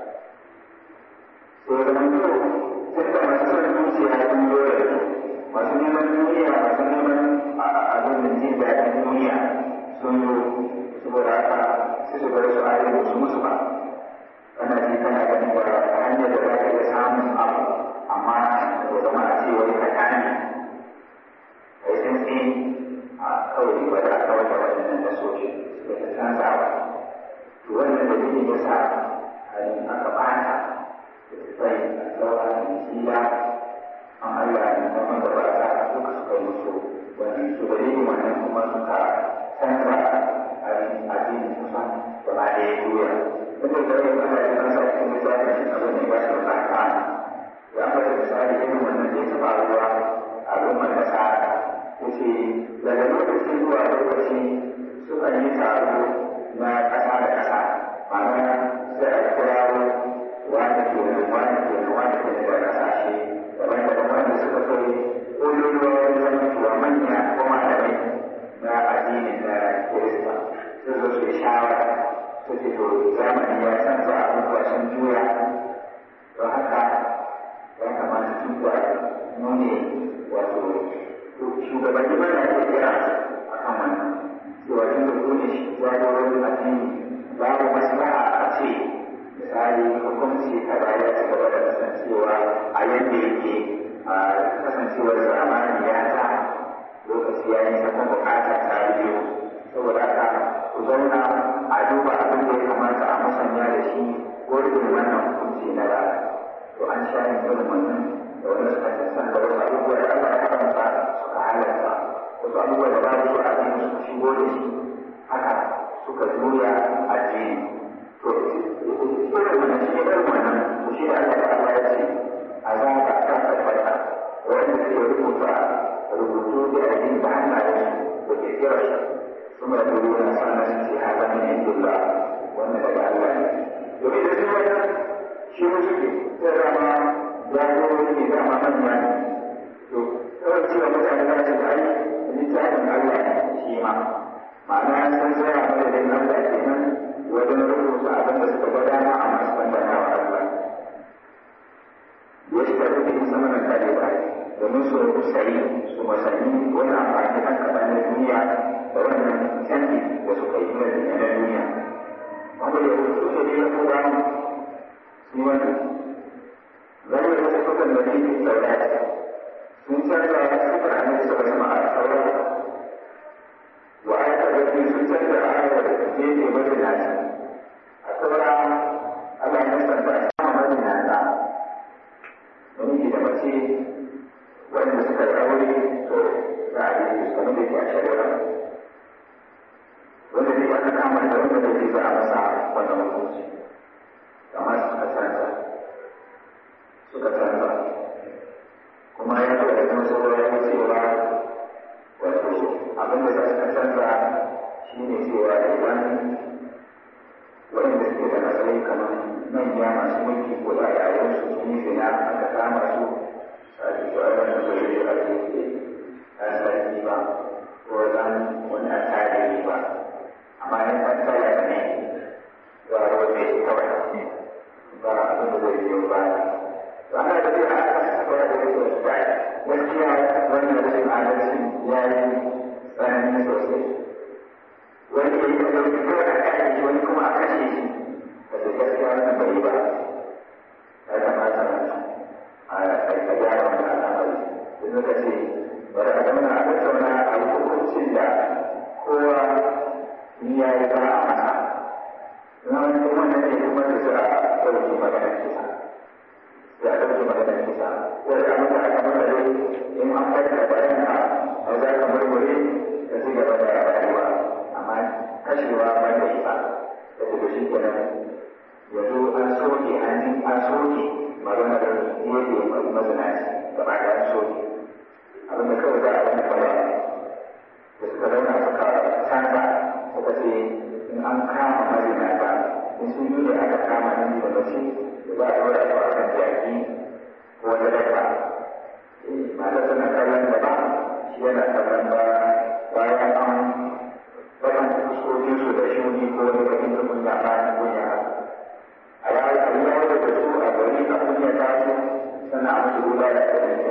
to da mutu tun da masu son zuciya sun zo da su masu neman duniya masu neman abin da jin daɗin duniya sun zo saboda haka sai su bar su ayyuka su musu ba kana ji kana ganin ba hanyar da za ka iya samun abu amma ya zama a ce wani ka kane kai sun ce a kawai ba da kawai da waɗannan da soke da ta canza ba to wannan da zai ya sa aka bata da tafai a tsawa da jila an Allah ne kuma da ba ta duka suka yi musu wani su da yin wannan kuma suka canza addinin kusan gaba ɗaya duniya wanda da yau ana yin an sa cikin misalin shi abin da ba shi da tsaka ya fata misali irin wannan da ya taɓa ruwa a al'ummar da sa ya ce daga lokaci zuwa lokaci sukan yi taro na ƙasa da ƙasa ma'ana sai a kirawo wani kenan wani kenan wani kenan da ƙasashe daban-daban wanda suka kai ƙololuwa wajen mutuwa manya ko malamai na addinin na kirista sun zo su yi shawara suke to zamani ya canza abubuwa sun juya don haka ya kamata su kuwa nune wato shugabanni ba na iya kira a kan wannan cewa tun da kone shi jagororin addini babu maslaha a ce misali hukunci kaza ya ci gaba da kasancewa a yadda yake a kasancewar zamani ya sa lokaci ya yi sakon bukata ta biyu saboda haka ku zauna a duba abin da ya kamata a musanya da shi ko irin wannan hukunci na da to an sha yin irin wannan da wani suka sassan da wasu abubuwa da Allah ya haramta suka halarta wasu abubuwa da babu su a cikin suka shigo da shi haka suka juya a jini to irin wannan shi irin wannan ku shi da Allah ya Allah ya ce a za ka ta tabbata wanda ke rubuta rubutu da addini da hannayen da ke kira shi ثم يقولون سألنا في هذا من عند الله وأن daga Allah ne domin da duk wata shi ne suke sai dama ya zo ne dama manya ne to kawai cewa mutane za su ai littafin Allah ne shi ma ma'ana sun tsaya madadin Allah kenan wajen rubuta abin da suka ga dama a masu bandana wa Allah ya shi tafi da sama na kare ba domin su sayi su masani wani amfani kan kaɗan na duniya da wannan canji da suka yi na duniya wanda ya rubutu da ne ya kuma su wani zai da su kukan da ne saurari sun canza sifar annabi sallallahu alaihi wasallam a saurari wa ayata da sun canza ayar da ke ne madinaci a saura Allah ya santa a sama madinata namiji da mace wanda suka yi aure to za a yi su kamar da ke a shari'a wanda zai aka kama da wanda da zai za a masa wannan hukunci kamar suka canza suka canza kuma ya zo da kan sauran ya cewa wato abin da za su canza shi ne cewa idan waɗanda suke da matsayi kamar manya masu mulki ko da yayin su sun yi zina aka kama su sai su a wannan da zai a cikin ɗan sarki ba ko dan wani attajiri ba amma in ɗan talaka ne za a rote shi kawai ba abin da zai biyo ba to ana da zai aka saba da zai sosai gaskiya wannan rashin adalci ya yi tsanani sosai wani ya yi da ɗauki kawai a kashe shi wani kuma a kashe shi da su gaskiya wannan bai yi ba ya kamata a gyara wannan al'amari da suka ce bari a zauna a tattauna a yi hukuncin da kowa ni ya yi ba a masa na wani kuma na ne kuma da za a ɗauki maganar kisa za a ɗauki maganar kisa wanda abin da aka mara dai in an farka bayan ka a za ka murmure ka ci gaba da rayuwa amma kashewa ba da isa da daga shi kenan yanzu an soke an ji an soke maganar yadda mai mazinaci gaba da an soke abin da kawai za a yi kawai da suka zauna suka canza suka ce in an kama mazinata in sun yi da aka kama nan da mace da za a ɗora su a kan jaki ko wata dabba matar tana kallon da ba shi yana kallon ba bayan an bayan fuskokin su da shuni ko wani bakin da kunya ba ni kunya a ya a yi yawo da su a gari a kunya ta su sannan a musu ruwa da ta ɗauke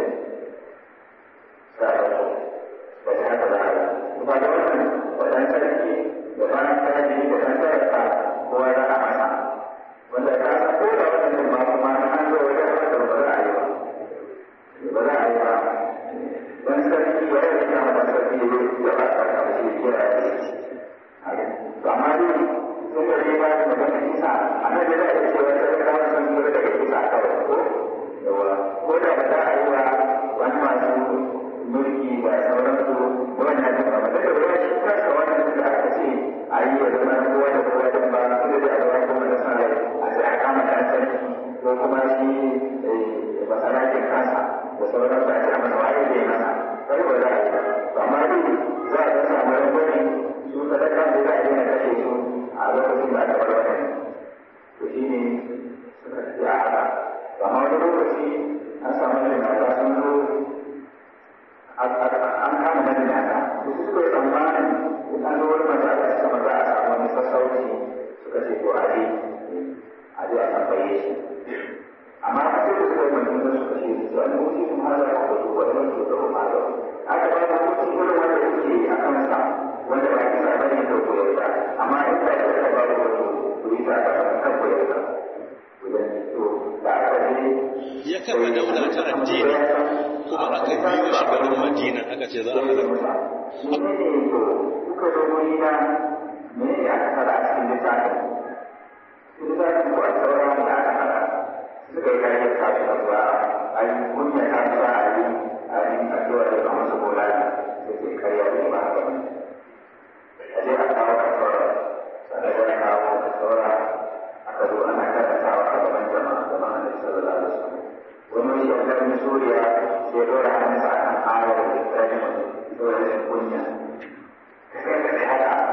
sa da su da ta haka za a yi kuma da wannan wadan sarki da bayan sarki da ɗan sarrafa kowa za a masa wanda ka san ko da wannan ba kuma an zo wajen haka ba za a yi ba ba za a yi ba dan sarki ya yi kama da sarki ya ba ta karshe kira da shi to amma dai sun da dai ba da magana kisa a nan da za a yi cewa sarkawa sun tsira daga kisa kawai ko yawa ko da ba za a yi wa wani masu mulki da sauransu wannan da ba da ruwa shi kansa wannan da aka ce a yi wa zama kowa da kowa da ba su da da ruwa kuma da sarai a sai a kama dan sarki ko kuma shi basarakin kansa da sauran da ake amana waye zai masa kai ba za a yi ba to amma dai za a ga samu rangwame su sadaka da za a yi na kashe su a lokacin da aka bar wannan to shi ne suka tafi a haka amma wani lokaci an samu da mata sun zo an kama madinata da su suka yi tsammanin in an zo wani mata aka suka maza a samu wani sassauci suka ce to aje aje a tambaye shi amma a sai da suka yi mutum da suka ce su an wuce kuma har da wasu wani wani da kuma da aka ba da mutum irin wanda suke a kansa wanda ba kisa ba ne da koyar da amma in da suka ba da wasu ku yi ta kan koyar da da aka je ya kafa daula ta addini kuma aka biyo shi garin madina aka ce za a halarta kuka zo wuri na me ne aka fara a cikin littafin littafin ko a sauran da aka fara suka yi kariyar kasu da zuwa a yi kunya ta zuwa a yi a yi addu'a da ba masu bola da ke karya da ba haka ba a je a kawo a saura sannan ya kawo a saura aka zo ana karantawa a gaban jama'a gaban annabi sallallahu alaihi wasallam wani shi a garin suriya sai dora hannunsa akan ayar da ta yi dole kunya kai ka haka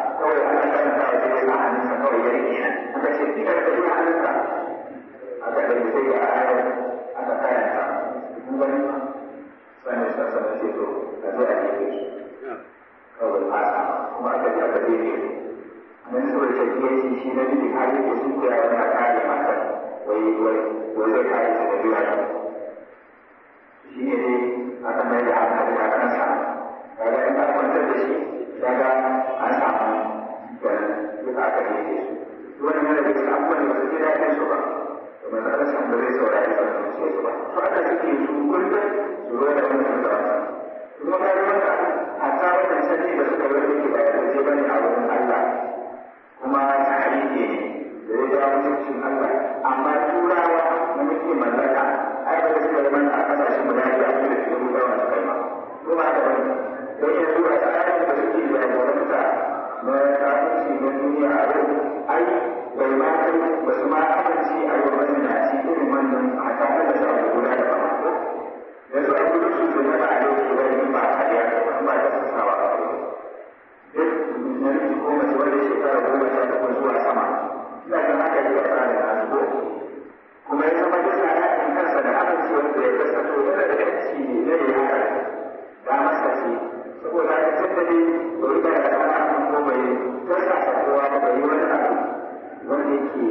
zai nan saboda shakiyanci shi na biyu har yake sun koya wani a kare matar wai wai wai zai kare su da biya shi ne dai aka mai da hankali a kansa kaga in aka kwantar da shi kaga an samu kenan duka aka daidai su wani yana da cikin abubuwan da ba su ji daɗin su ba da matsalar san ba zai saurari ba su ce su ba to aka suke su kullum su zo da wani su ba kuma ka ga wanda hatta wannan sani da suka zo da ke ba da ce bane a wurin Allah kuma tarihi ne da ya jawo mutuncin Allah amma turawa na muke mallaka ai ba su kai mana a kasashen guda biyu a cikin da su da su kai ma ko ba da wani don yanzu a tsarin da suke jagoranta na kafin na duniya a yau ai bai ma kai ba su ma amince a yau mazinaci irin wannan a kan da su abu guda da ba ko yanzu a gudu su da na a yau ke wani ba a kariya ba da su sawa a yau duk namiji ko mace wanda shekara goma sha takwas zuwa sama ina ga haka yi a tsarin nasu ko kuma ya zama yana yakin kansa da amincewar da ya kasa to yana da yanci ne na yi haka da masa ce saboda haka tun da dai bai da ya tsara kan ko bai kasa sa kowa ba bai yi wani abu wanda yake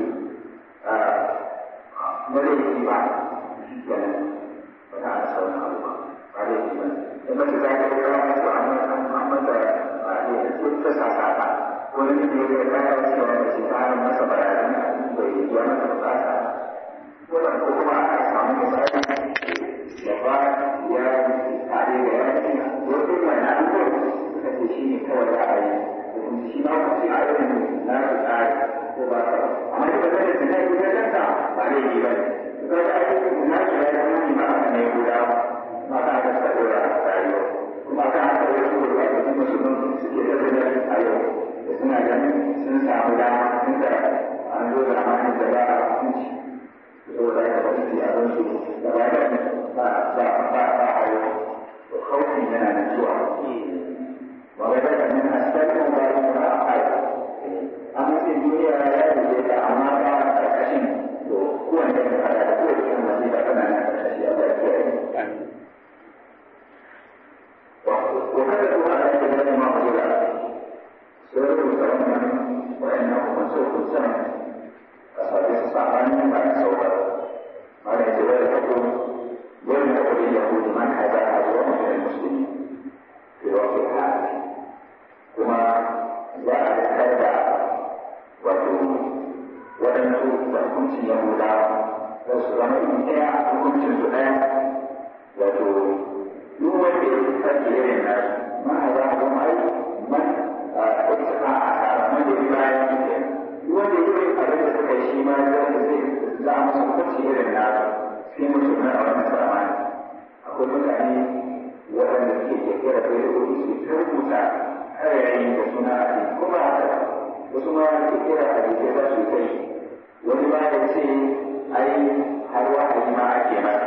na laifi ba shi kenan ba ta da sauran abu ba ba laifi ba in mace za ta yi rawa ko an mata ta sasata wani ne ya ga kaya cewa da shi ta hannun masa bayanan da ya biya masa bukata wannan ko kuma aka samu misali da ba ya tare da ya ce wasu mai na ko suka ce shi ne kawai za a yi domin shi ma kuma a irin na su tsari ko ba ka amma da zai da tunai ko kanta ba zai yi ba ne ko da ake na shi ya zama ni ma aka ne guda ma ta aka sa dora rayuwa kuma kan haka wasu gurbatattu musulman suke da zai a yau da suna ganin sun samu dama tun da an zo da amanin da ba a hukunci saboda haka ba su yi abin su da ba da ba ba ba ba a yau to kautin yana nan zuwa ba ga daga nan a cikin ba da ba a yau an mutum duniya ya rike ta amma ba a karkashin to kowanne da kada da kowace kan masu da kana nan karkashi a ba kiyaye وكتبوا على كلمة معقولة سورة الكرم وإنه منسوخ السنة أصحاب الصحابة بعد سورة ما ليس ذلك يوم يقول اليهود من هذا أجرم من المسلمين في وقت الحال كما جاء بالكذا وتو ولم تكن يهودا وسلم إلى حكم الزمان وتو duk wanda ya sake irin nasu ma a za a zama ai man a ɗauka a asara man da bayan shi duk wanda ya yi abin da suka yi shi ma zai zai za a masa hukunci irin nasu sai musulmai a wannan zamani akwai mutane waɗanda suke kirkira da ya rubuta su ta rubuta ƙarairayi da suna a cikin kuma haka wasu ma kirkira a jikin za su kai wani ma ya ce ai har wahayi ma ake masa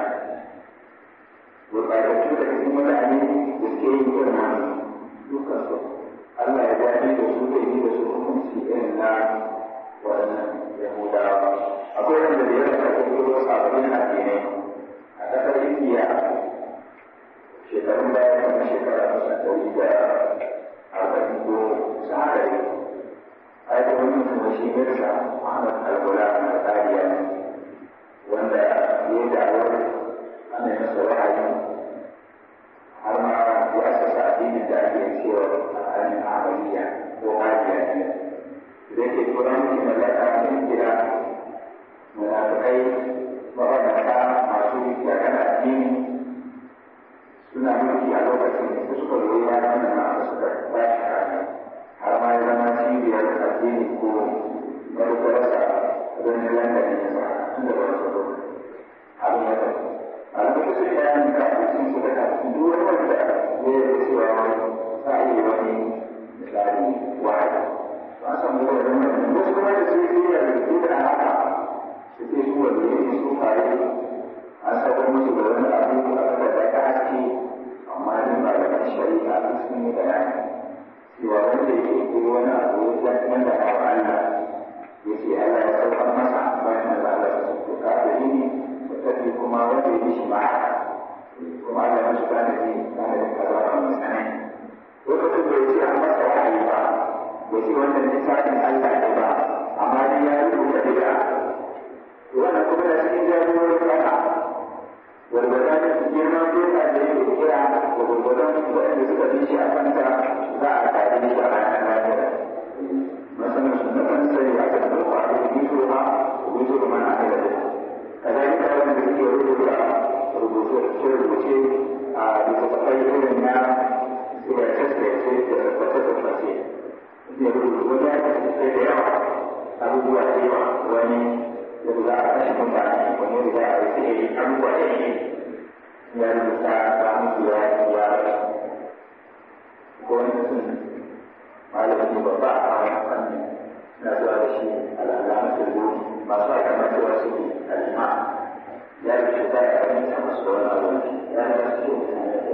gurɓatattu da cikin mutane da ke yin irin wannan dukkan su Allah ya dace da su da yi da su hukunci irin na waɗannan Yahudawa. Akwai wanda da yawa da kuma sababbin addinai a ƙasar Indiya shekarun baya kamar shekara kusan ɗari da arba'in ko sahari. Ai da wani mutum shi Mirza Muhammad Al-Ghulam Al-Qadiya wanda ya yi da'awar ana yi masa wahayi har ma ya sassa addinin da ake cewa al'adun amaliya ko hajiya ne da ke tura miki mallaka sun kira munafikai mabannata masu yakan addini suna mulki a lokacin da suka zo ya nuna na da suka ba shi kame har ma ya zama cibiyar addini ko marubarsa wani london ya sa tun da wani saboda abin ya tafi alamun su ya yi kafin su da kafin duk wani wanda ya yi cewa za a yi wani misali wahayi ba san mu da wani wasu kuma da su yi da su da haka su ke su wanda ya su kare an saba musu da wani abu ya ce wannan littafin Allah ne ba amma dai ya rubuta bid'a wannan kuma da cikin jagororin kasa gwargwadon girman doka da yake kira da gwargwadon waɗanda suka bi shi a kanta za a tare shi a ranar lafiya masanin su na kan sai a kan da kwa da biso ma biso da mana aka da kazalika wanda suke rubuta rubuce rubuce a littattafai irin na siyasar-siyasar da tabbata-tabbace ne rubutu wani ya kasance da yawa abubuwa da yawa wani da za a kashe mutane wani da za a yi sai abubuwa da ne ya rubuta ba mutu ya ya ko wani mutum malamin babba a wani fannin na zuwa da shi al'alamun turbobi masu aka mace wasu alima ya rubuta ya fahimta masu wani abu ya rubuta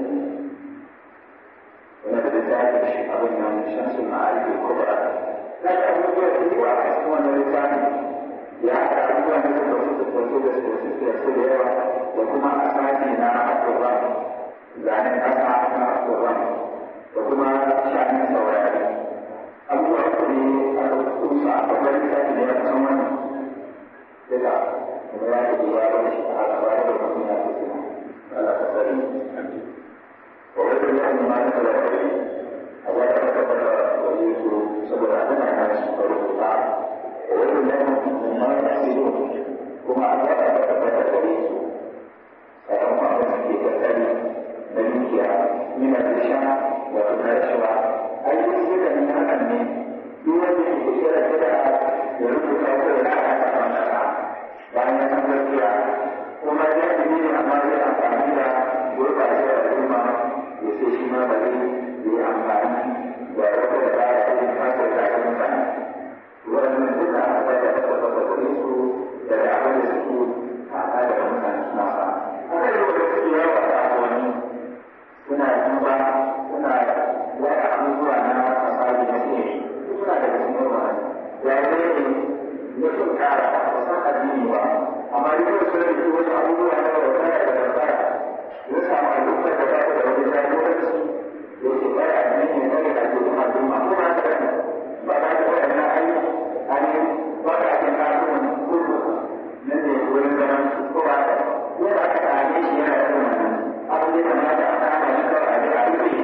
wani da littafin shi abin nan shamsun ma'arifin kubra na da abubuwa da yawa a cikin wannan littafin ya haɗa abubuwa da suka wasu da wasu da su da su da yawa da kuma asali na abubuwan zanen ƙasa na abubuwan da kuma shanin saurari abubuwa su ne a kusa a babban littafin da ya kusan wannan duka kuma ya ke ya wani shi a gaba da mutum ya fi suna Allah ka sani وغير الله ما نزل عليه الله تكبر وليه سبب عدم الناس فرقا وغير الله مما يحسدون كما الله تكبر وليه فهم أمر في تكالي مليكها من الرشاء وتناشوا أي يزيد من أمن يوجد كثير كده يرد كثير لا يتمنى bayan an gaskiya kuma ya fi ne amma zai amfani da gurɓacewar al'umma ya ce shi ma ba zai yi amfani da wata da ba ya yi fasar da ake mutane wannan duka a da ta tabbata da su da da abin da suke kaka daga mutane suna sa haka yi wanda suke yawa a kasuwanni suna duba suna yada abubuwa na fasari na ce suna da cikin wannan ya zai ne mutum kara ba san addini ba amma duk da sun rike wasu abubuwa na wata da dabara ya samu al'ummar da ba ta da wani jagoranci ya ce ba ya addini ne kawai da ke kuma al'umma ko ba ta da ba ta da waɗannan ayi ani ba ta ake kasuwan kudu nan ne wurin zaman ko ba ta yana ka kare shi yana da wannan abu ne kamata a kama shi kawai a ji a rufe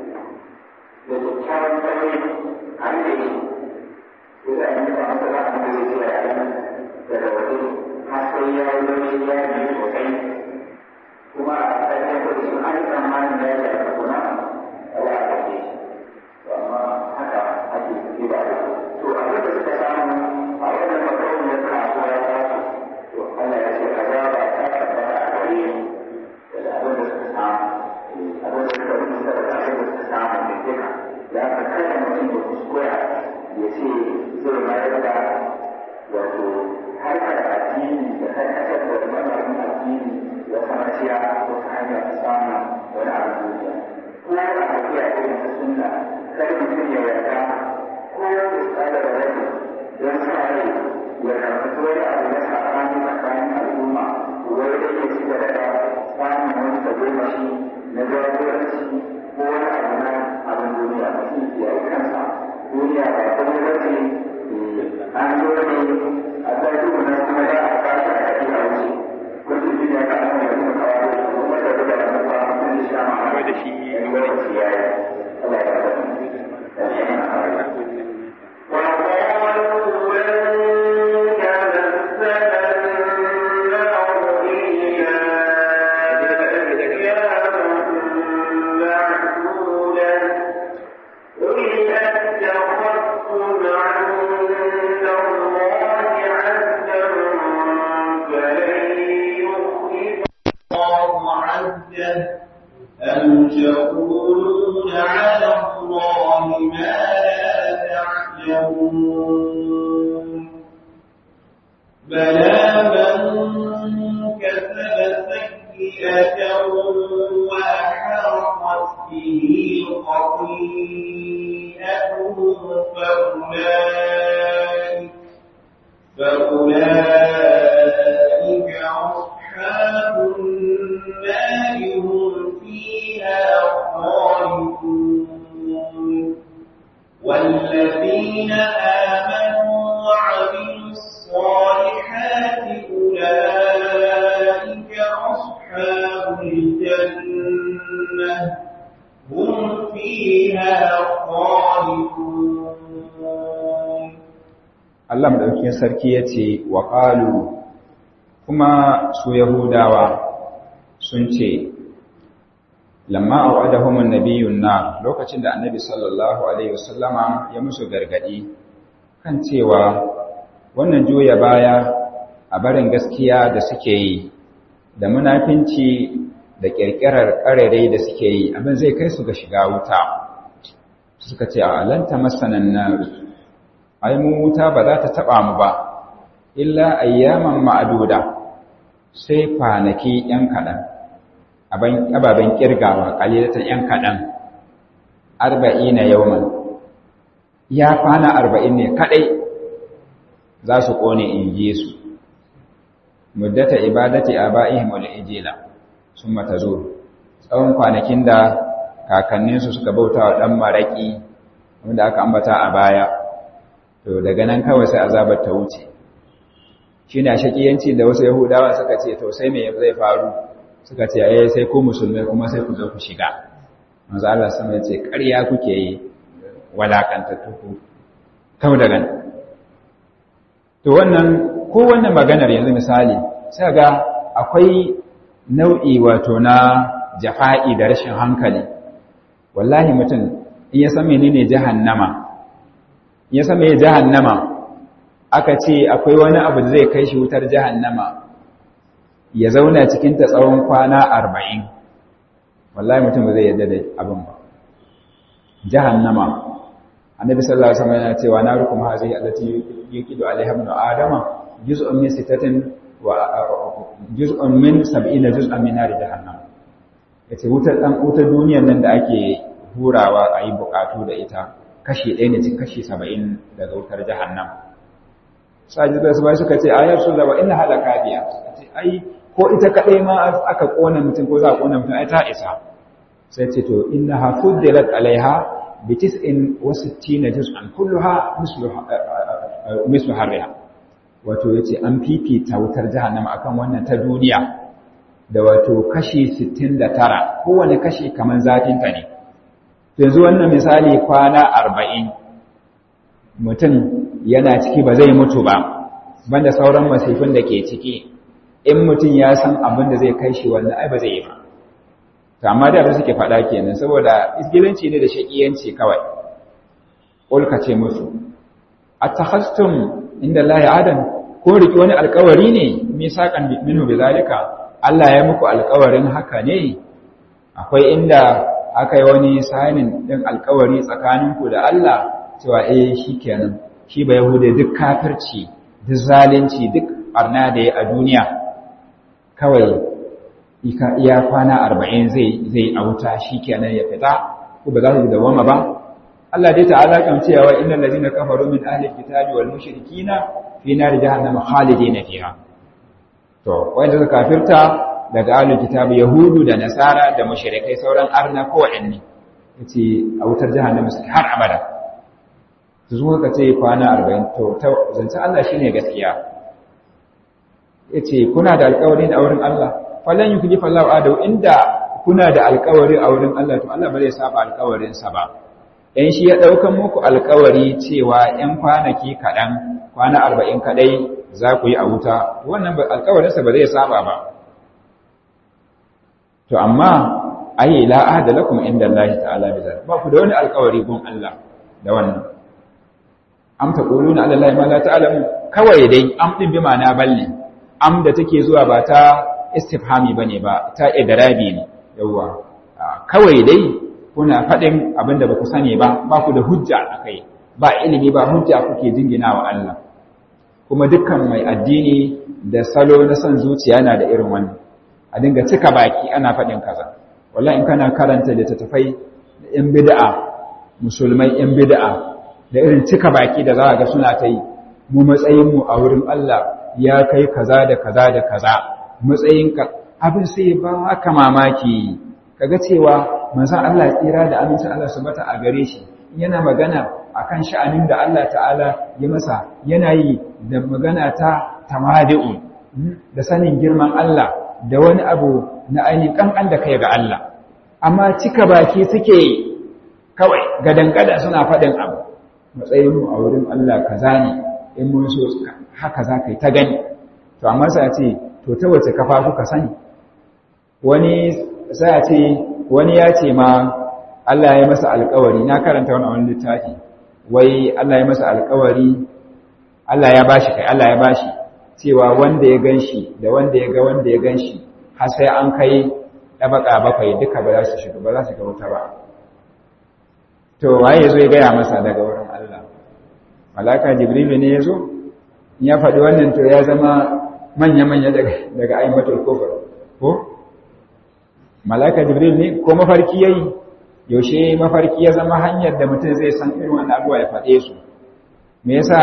da kyakkyawan tsaye a rufe shi yana yi ba masa za a da zai ce a yi daga waje har sai ya yi wani ya yi sosai kuma a ƙarƙar da su an tsammanin ya yi da kuna a ya ƙarƙe shi to amma haka ake yi ba da to abin da suka samu a wannan makauniyar kasuwa ya tasu to Allah ya ce azaba ta tabbata a gare ni da abin da suka samu abin da suka rubuta da abin da suka samu ne duka ya ka kada mutum ya kuskura ya ce zai mayar da wato harkar addini da karkatar da lamarin addini da samaciya wata hanyar samun wani abu duniya ko a tafiya irin ta sunna kar mutum ya yarda ko ya tsada da rai don sa rai ya karɓi wani abu na sabani tsakanin al'umma wai da ya ci gaba da samun wani tagomashi na jagoranci ko wani abu na abin duniya mutum ya yi kansa duniya ba komai ba ce an zo ne a tsarki mu na kuma za a kashi a kashi a wuce wasu shi ne ka an yi kuma kawo da su kuma da duka da kuma sun yi sha ma'a da shi in lokaci ya yi Allah ya ba da shi na hawa وقالوا لن تمسنا النار إلا أياما معدودة قل أتخذتم عند الله عهدا فلن يخلف الله عهده أم تقولون على الله ما لا تعلمون بلى من كسب سيئة وأحاطت به خطيئته فأولئك فأولئك أصحاب النار هم فيها خالدون والذين آمنوا وعملوا الصالحات أولئك أصحاب الجنة هم فيها خالدون Allah madaukakin sarki yace wa qalu kuma su yahudawa sun ce lamma au'adahum an-nabiyyun nar lokacin da annabi sallallahu alaihi wasallama ya musu gargadi kan cewa wannan juya baya a barin gaskiya da suke yi da munafinci da kirkirar karerai da suke yi abin zai kai su ga shiga wuta suka ce a lanta masanan nar ai mu wuta ba za ta taba mu ba illa ayyaman ma'aduda sai kwanaki yan kaɗan ababen kirgawa kalilatan yan kaɗan arba'ina yawman ya kwana arba'in ne kaɗai za su ƙone in ji su muddata ibadati aba'ihim wal ijila sun mata zo tsawon kwanakin da kakanninsu suka bauta wa ɗan maraƙi wanda aka ambata a baya to daga nan kawai sai azabar ta wuce shi ne a shaƙiyanci da wasu yahudawa suka ce to sai me zai faru suka ce ai sai ku musulmai kuma sai ku zo ku shiga manzo Allah sama ya ce ƙarya kuke yi walakantattu ku kau daga nan to wannan ko wannan maganar yanzu misali sai ga akwai nau'i wato na jafa'i da rashin hankali wallahi mutum in ya san menene jahannama in ya san me jahannama aka ce akwai wani abu da zai kai shi wutar jahannama ya zauna cikin ta tsawon kwana arba'in wallahi mutum ba zai yadda da abin ba jahannama annabi sallallahu alaihi wasallam yana cewa narukum hazihi allati yuqidu alaiha ibn adama juz'un min sittatin wa juz'un min sab'ina juz'an min nar jahannam yace wutar dan wutar duniyar nan da ake hurawa a yi bukatu da ita kashi ɗaya ne cikin kashi saba'in daga wutar jahannam sajid da su suka ce ayar su zaba ina halaka biya suka ce ai ko ita kaɗai ma aka ƙona mutum ko za a ƙona mutum ai ta isa sai ce to inna ha fuddilat alaiha bi tis'in wa sittina juz'an kulluha mislu mislu harriha wato yace an fifita wutar jahannama akan wannan ta duniya da wato kashi 69 kowane kashi kaman zafin ta ne yanzu wannan misali kwana 40 mutum yana ciki ba zai mutu ba banda sauran masifin da ke ciki in mutum ya san abin da zai kai shi wannan ai ba zai yi ba to amma da suke faɗa kenan saboda isgilanci ne da shakiyanci kawai ulka ce musu atakhastum inda Allah ya adam ko riki wani alƙawari ne misaqan minhu bizalika Allah ya muku alƙawarin haka ne akwai inda aka yi wani sanin din alƙawari tsakaninku da Allah cewa eh shikenan shi ba yahude duk kafirci duk zalunci duk barna da ya a duniya kawai iya kwana arba'in zai zai a wuta shi kenan ya fita ko ba za su dawama ba Allah dai ta'ala kan cewa innal ladina kafaru min ahli kitabi wal mushrikina fi nar jahannama khalidina fiha to wanda suka kafirta daga ahli kitabi yahudu da nasara da mushrikai sauran arna ko wa'anni yace a wutar jahannama suke har abada su zuwa ka ce kwana arba'in to zance Allah shine gaskiya yace kuna da alƙawari a wurin Allah falan yukhlifu Allahu adu inda kuna da alƙawari a wurin Allah to Allah ba zai saba alƙawarin sa ba dan shi ya daukan muku alƙawari cewa 'yan kwanaki kadan kwana 40 kadai za ku yi a wuta wannan alƙawarin sa ba zai saba ba to amma ai la ahda lakum inda Allah ta'ala bi ba ku da wani alƙawari gun Allah da wannan am taquluna ala Allah ma la ta'lamu kawai dai am din bi ma'ana balle am da take zuwa ba ta istifhami bane ba ta idrabi ne yawa kawai dai kuna faɗin abinda baku sani ba ba ku da hujja akai ba ilimi ba hujja kuke jingina wa Allah kuma dukkan mai addini da salo na son zuciya na da irin wannan a dinga cika baki ana faɗin kaza wallahi in kana karanta littattafai da yan bid'a musulmai yan bid'a da irin cika baki da za ga suna ta yi mu matsayin mu a wurin Allah ya kai kaza da kaza da kaza matsayinka abin sai ba haka mamaki kaga cewa manzon Allah tsira da amincin Allah su bata a gare shi yana magana akan sha'anin da Allah ta'ala ya masa yana yi da magana ta tamadi'un da sanin girman Allah da wani abu na ainihin kankan da kai ga Allah amma cika baki suke kawai gadan-gada suna faɗin abu matsayinmu a wurin Allah kaza ne in mun so haka za ka yi ta gani to amma sai a ce to ta wace kafa kuka sani wani sai a ce wani ya ce ma Allah ya masa alkawari na karanta wani wani littafi wai Allah ya masa alkawari Allah ya bashi kai Allah ya bashi cewa wanda ya ganshi da wanda ya ga wanda ya ganshi har sai an kai ɗabaka bakwai duka ba za su shiga ba za su ga wuta ba to waye yazo ya gaya masa daga wurin Allah malaka jibrilu ne yazo ya faɗi wannan to ya zama manya-manya daga daga aimatul kufr ko malaka jibril ne ko mafarki yayi yaushe mafarki ya zama hanyar da mutum zai san irin wannan abuwa ya faɗe su me yasa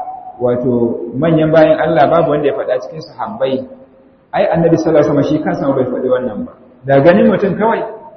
wato manyan bayan Allah babu wanda ya faɗa cikin sahabbai ai annabi sallallahu alaihi wasallam shi kansa bai faɗi wannan ba da ganin mutum kawai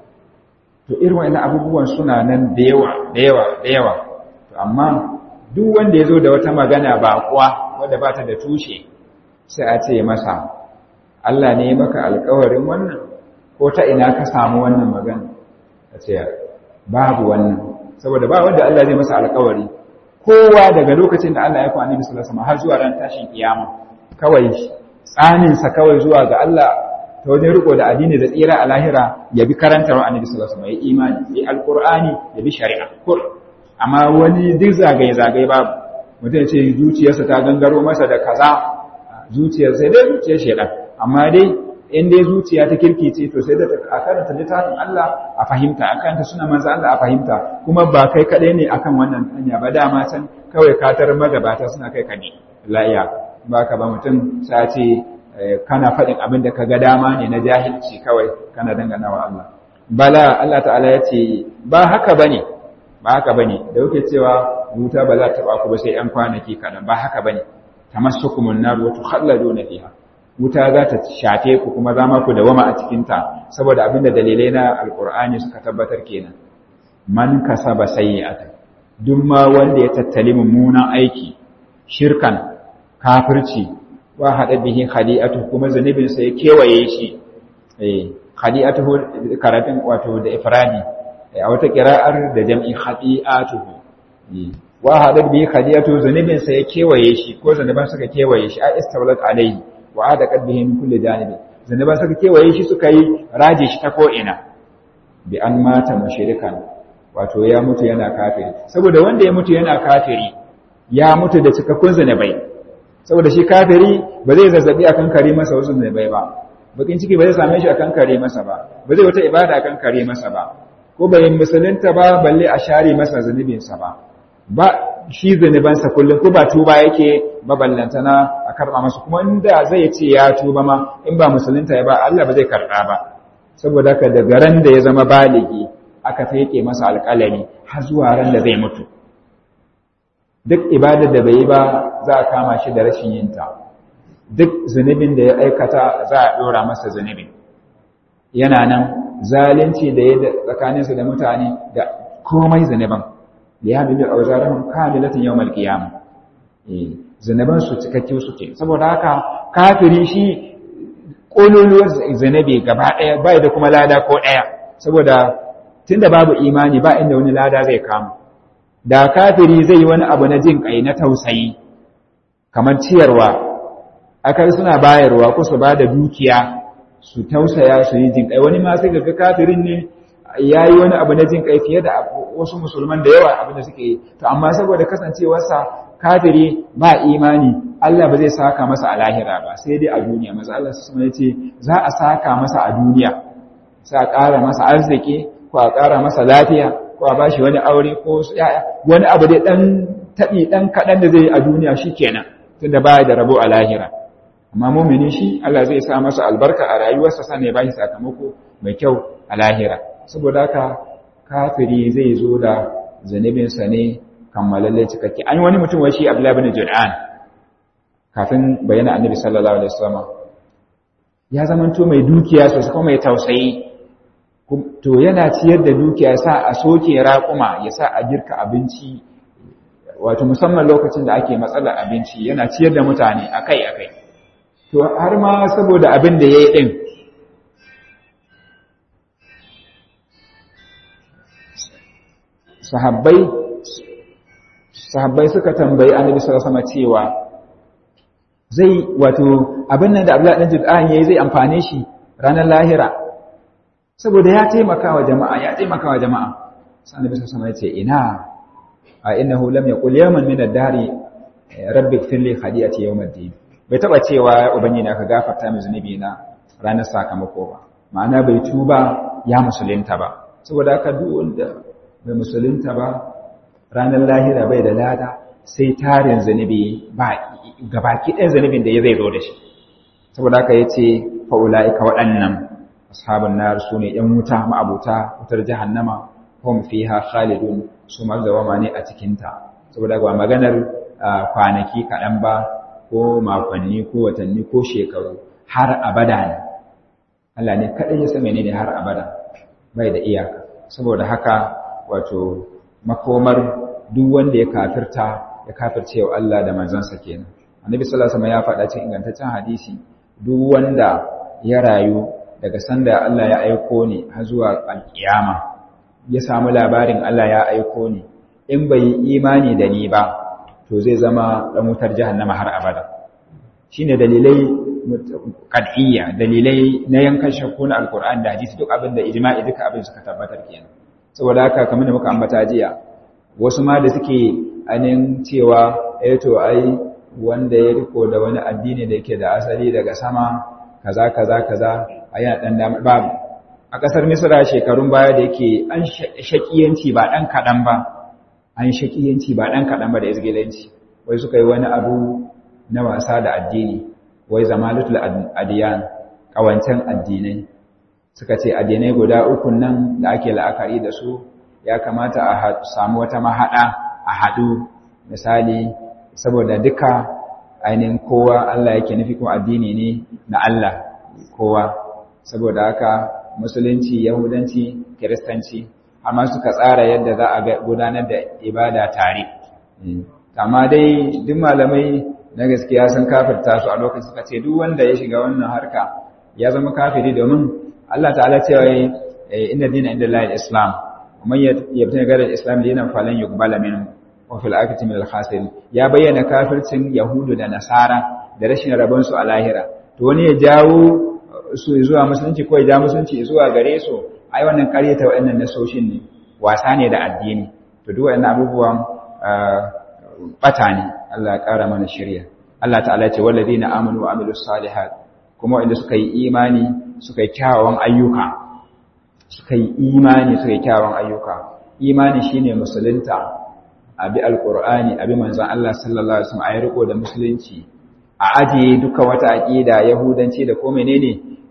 to irin wannan abubuwan suna nan da yawa da yawa da yawa to amma duk wanda yazo da wata magana ba kuwa wanda ba ta da tushe sai a ce masa Allah ne ya maka alƙawarin wannan ko ta ina ka samu wannan magana a ce babu wannan saboda ba wanda Allah zai masa alƙawari kowa daga lokacin da Allah ya kwa annabi sallallahu alaihi wasallam har zuwa ran tashin kiyama kawai tsanin sa kawai zuwa ga Allah ta wajen riko da addini da tsira a lahira ya bi karantar annabi sallallahu alaihi wasallam ya imani ya alqur'ani ya bi shari'a kur amma wani duk zagaye zagaye babu mutum ya ce zuciyarsa ta gangaro masa da kaza zuciyar sai dai zuciyar shedan amma dai in dai zuciya ta kirkice to sai da a karanta littafin Allah a fahimta a karanta suna manzo Allah a fahimta kuma ba kai kadai ne akan wannan hanya ba dama can kawai katar magabata suna kai kane la'iya ba ka ba mutum sai ce kana faɗin abin da ka ga dama ne na jahilci kawai kana dangana wa Allah bala Allah ta'ala ya ce ba haka bane ba haka bane da kuke cewa wuta ba za ta ba ku ba sai yan kwanaki kaɗan ba haka bane tamassukumun nar wa tukhalladuna fiha wuta za ta shafe ku kuma za ma ku dawama a cikinta saboda abinda dalilai na alkur'ani suka tabbatar kenan man kasaba sayyi'atan duk ma wanda ya tattali mummunan aiki shirkan kafirci wa hada bihi khadi'atu kuma zanibin sa ya kewaye shi eh khadi'atuhu karatun wato da ifradi a wata qira'ar da jam'i khadi'atuhu wa hada bihi khadi'atu zanibin sa ya kewaye shi ko zaniban suka kewaye shi a istawlat alayhi wa da kadbihi min kulli janibi zanaba suka kewaye shi suka yi raje shi ta ko'ina bi an mata mushrikan wato ya mutu yana kafiri saboda wanda ya mutu yana kafiri ya mutu da cikakkun zanabai saboda shi kafiri ba zai zazzabi akan kare masa wasu zanabai ba bakin ciki ba zai same shi akan kare masa ba ba zai wata ibada akan kare masa ba ko bai musulunta ba balle a share masa zanubinsa ba ba shi zunubansa kullum ko ba tuba yake maballantana a karɓa masa kuma inda zai ce ya tuba ma in ba musulunta ya ba Allah ba zai karɓa ba saboda haka daga ran da ya zama baligi aka feke masa alƙalami har zuwa ran da zai mutu duk ibadar da bai yi ba za a kama shi da rashin yinta duk zunubin da ya aikata za a ɗora masa zunubin yana nan zalunci da ya tsakaninsa da mutane da komai zunuban da ya bibi auzarahum kamilatan yawmal qiyamah eh zanaban su cikakke suke saboda haka kafiri shi kololuwar zanabi gaba daya bai da kuma lada ko daya saboda tunda babu imani ba inda wani lada zai kama da kafiri zai yi wani abu na jin kai na tausayi kamar ciyarwa akai suna bayarwa ko su bada dukiya su tausaya su yi jin kai wani ma sai ga kafirin ne ya yi wani abu na jin kai fiye da wasu musulman da yawa abin da suke yi to amma saboda kasancewarsa kafiri ba imani Allah ba zai saka masa a lahira ba sai dai a duniya maza Allah su ya ce za a saka masa a duniya sai a ƙara masa arziki ko a ƙara masa lafiya ko a bashi wani aure ko wani abu dai ɗan taɓi ɗan kaɗan da zai yi a duniya shi kenan tunda ba da rabo a lahira amma mumini shi Allah zai sa masa albarka a rayuwarsa sannan ya bashi sakamako mai kyau a lahira saboda haka kafiri zai zo da zanibinsa ne kammalalle cikakke an yi wani mutum wai shi Abdullah bin Jur'an kafin bayyana Annabi sallallahu alaihi wasallam ya zamanto mai dukiya sosai kuma mai tausayi to yana ciyar da dukiya sa a soke raƙuma ya sa a girka abinci wato musamman lokacin da ake matsalar abinci yana ciyar da mutane akai-akai to har ma saboda abin da ya yi ɗin sahabbai sahabbai suka tambayi annabi sallallahu alaihi cewa zai wato abin nan da Abdullahi dan Jud'an yayi zai amfane shi ranar lahira saboda ya taimaka wa jama'a ya taimaka wa jama'a sai annabi sallallahu alaihi ce ina a innahu lam yaqul yawman min ad-dari rabbi ighfir li khadi'ati yawm ad-din bai taba cewa ubangiji ka gafarta min zunubi na ranar sakamako ba ma'ana bai tuba ya musulunta ba saboda haka duk wanda bai musulunta ba ranar lahira bai da lada sai tarin zunubi ba gabaki ɗayan zunubin da ya zai zo da shi saboda haka ya ce fa'ula'ika waɗannan ashabun nar su ne ‘yan wuta ma'abuta wutar jahannama hum fiha khalidun su mazawama ne a cikinta saboda ba maganar kwanaki kaɗan ba ko makonni ko watanni ko shekaru har abada ne Allah ne kaɗai ya same ne har abada bai da iyaka saboda haka wato makomar duk wanda ya kafirta ya kafirce wa Allah da manzansa kenan annabi sallallahu alaihi wasallam ya faɗa cikin ingantaccen hadisi duk wanda ya rayu daga sanda Allah ya aiko ni har zuwa alkiyama ya samu labarin Allah ya aiko ni in bai yi imani da ni ba to zai zama dan wutar jahannama har abada shine dalilai qad'iyya dalilai na yankan shakku na alqur'ani da hadisi duk abin da ijma'i duka abin suka tabbatar kenan saboda haka kamar da muka ambata jiya wasu ma da suke anin cewa eh to ai wanda ya riko da wani addini da yake da asali daga sama kaza kaza kaza ayi dan da babu a kasar Misra shekarun baya da yake an shakiyanci ba dan kadan ba an shakiyanci ba dan kadan ba da izgilanci wai suka yi wani abu na wasa da addini wai zamalatul adiyan kawancen addinai suka ce addinai guda uku nan da ake la'akari da su ya kamata a samu wata mahaɗa a haɗu misali saboda duka ainihin kowa Allah yake nufi kuma addini ne na Allah kowa saboda haka musulunci yahudanci kiristanci amma suka tsara yadda za a gudanar da ibada tare amma dai duk malamai na gaskiya sun kafirta su a lokacin suka ce duk wanda ya shiga wannan harka ya zama kafiri domin Allah ta'ala cewa inna dina inda Allah islam man yabtani gara islam dinan falan yuqbala minhu wa fil akhirati min al-khasirin ya bayyana kafircin yahudu da nasara da rashin rabon su a lahira to wani ya jawo su zuwa musulunci ko ya ja musulunci zuwa gare su ai wannan karyata wayannan nasoshin ne wasa ne da addini to duk wayannan abubuwan bata ne Allah ya kara mana shirya Allah ta'ala ce walladina amanu wa amilus salihat kuma wanda suka yi imani suka yi kyawawan ayyuka suka yi imani suka yi kyawawan ayyuka imani shine musulunta abi alqur'ani abi manzon Allah sallallahu alaihi wasallam ayi riko da musulunci a ajiye duka wata aqida yahudanci da ko menene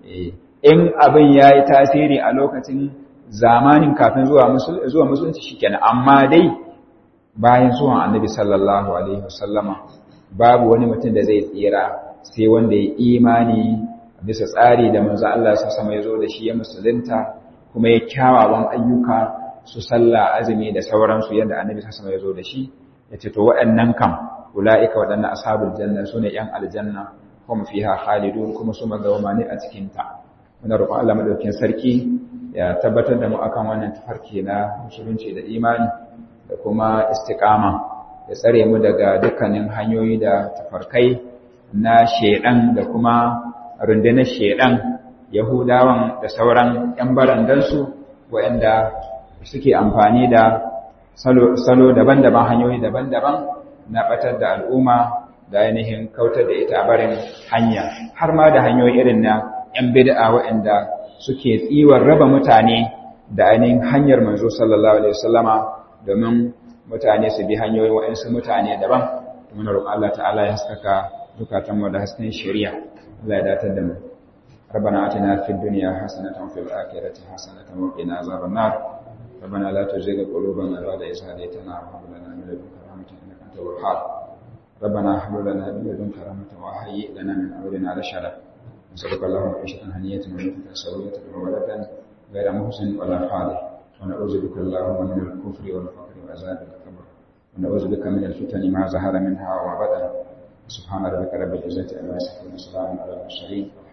in abin yayi tasiri a lokacin zamanin kafin zuwa zuwa musulunci shikenan amma dai bayan zuwan annabi sallallahu alaihi wasallama babu wani mutum da zai tsira sai wanda ya imani bisa tsari da manzo Allah sa sama ya zo da shi ya musulunta kuma ya kyawawan ayyuka su sallah azumi da sauransu yadda annabi sa sama ya zo da shi ya ce to waɗannan kam ula'ika waɗannan ashabul janna su ne ‘yan aljanna kuma fiha khalidun kuma su magawama ne a cikinta muna roƙon Allah madaukakin sarki ya tabbatar da mu akan wannan tafarki na musulunci da imani da kuma istiqama ya tsare mu daga dukkanin hanyoyi da tafarkai na shedan da kuma rundunar shedan yahudawan da sauran yan barandansu waɗanda suke amfani da salo daban-daban hanyoyi daban-daban na batar da al'umma da ainihin kautar da ita barin hanya har ma da hanyoyi irin na yan bid'a waɗanda suke tsiwar raba mutane da ainihin hanyar manzo sallallahu alaihi wasallama domin mutane su bi hanyoyin waɗansu mutane daban muna roƙon Allah ta'ala ya haskaka zukatanmu da hasken shari'a Allah ya datar da mu ربنا آتنا في الدنيا حسنة وفي الآخرة حسنة وقنا عذاب النار ربنا لا تزغ قلوبنا بعد إذ هديتنا وهب لنا من لدنك رحمة إنك أنت الوهاب ربنا هب لنا من لدنك رحمة وهيئ لنا من أمرنا رشدا نسألك اللهم عيشة هنية وموتة سوية وولدا غير محسن ولا خالد ونعوذ بك اللهم من الكفر والفقر وعذاب القبر ونعوذ بك من الفتن ما ظهر منها وما بطن سبحان ربك رب العزة عما يصفون وسلام على المرسلين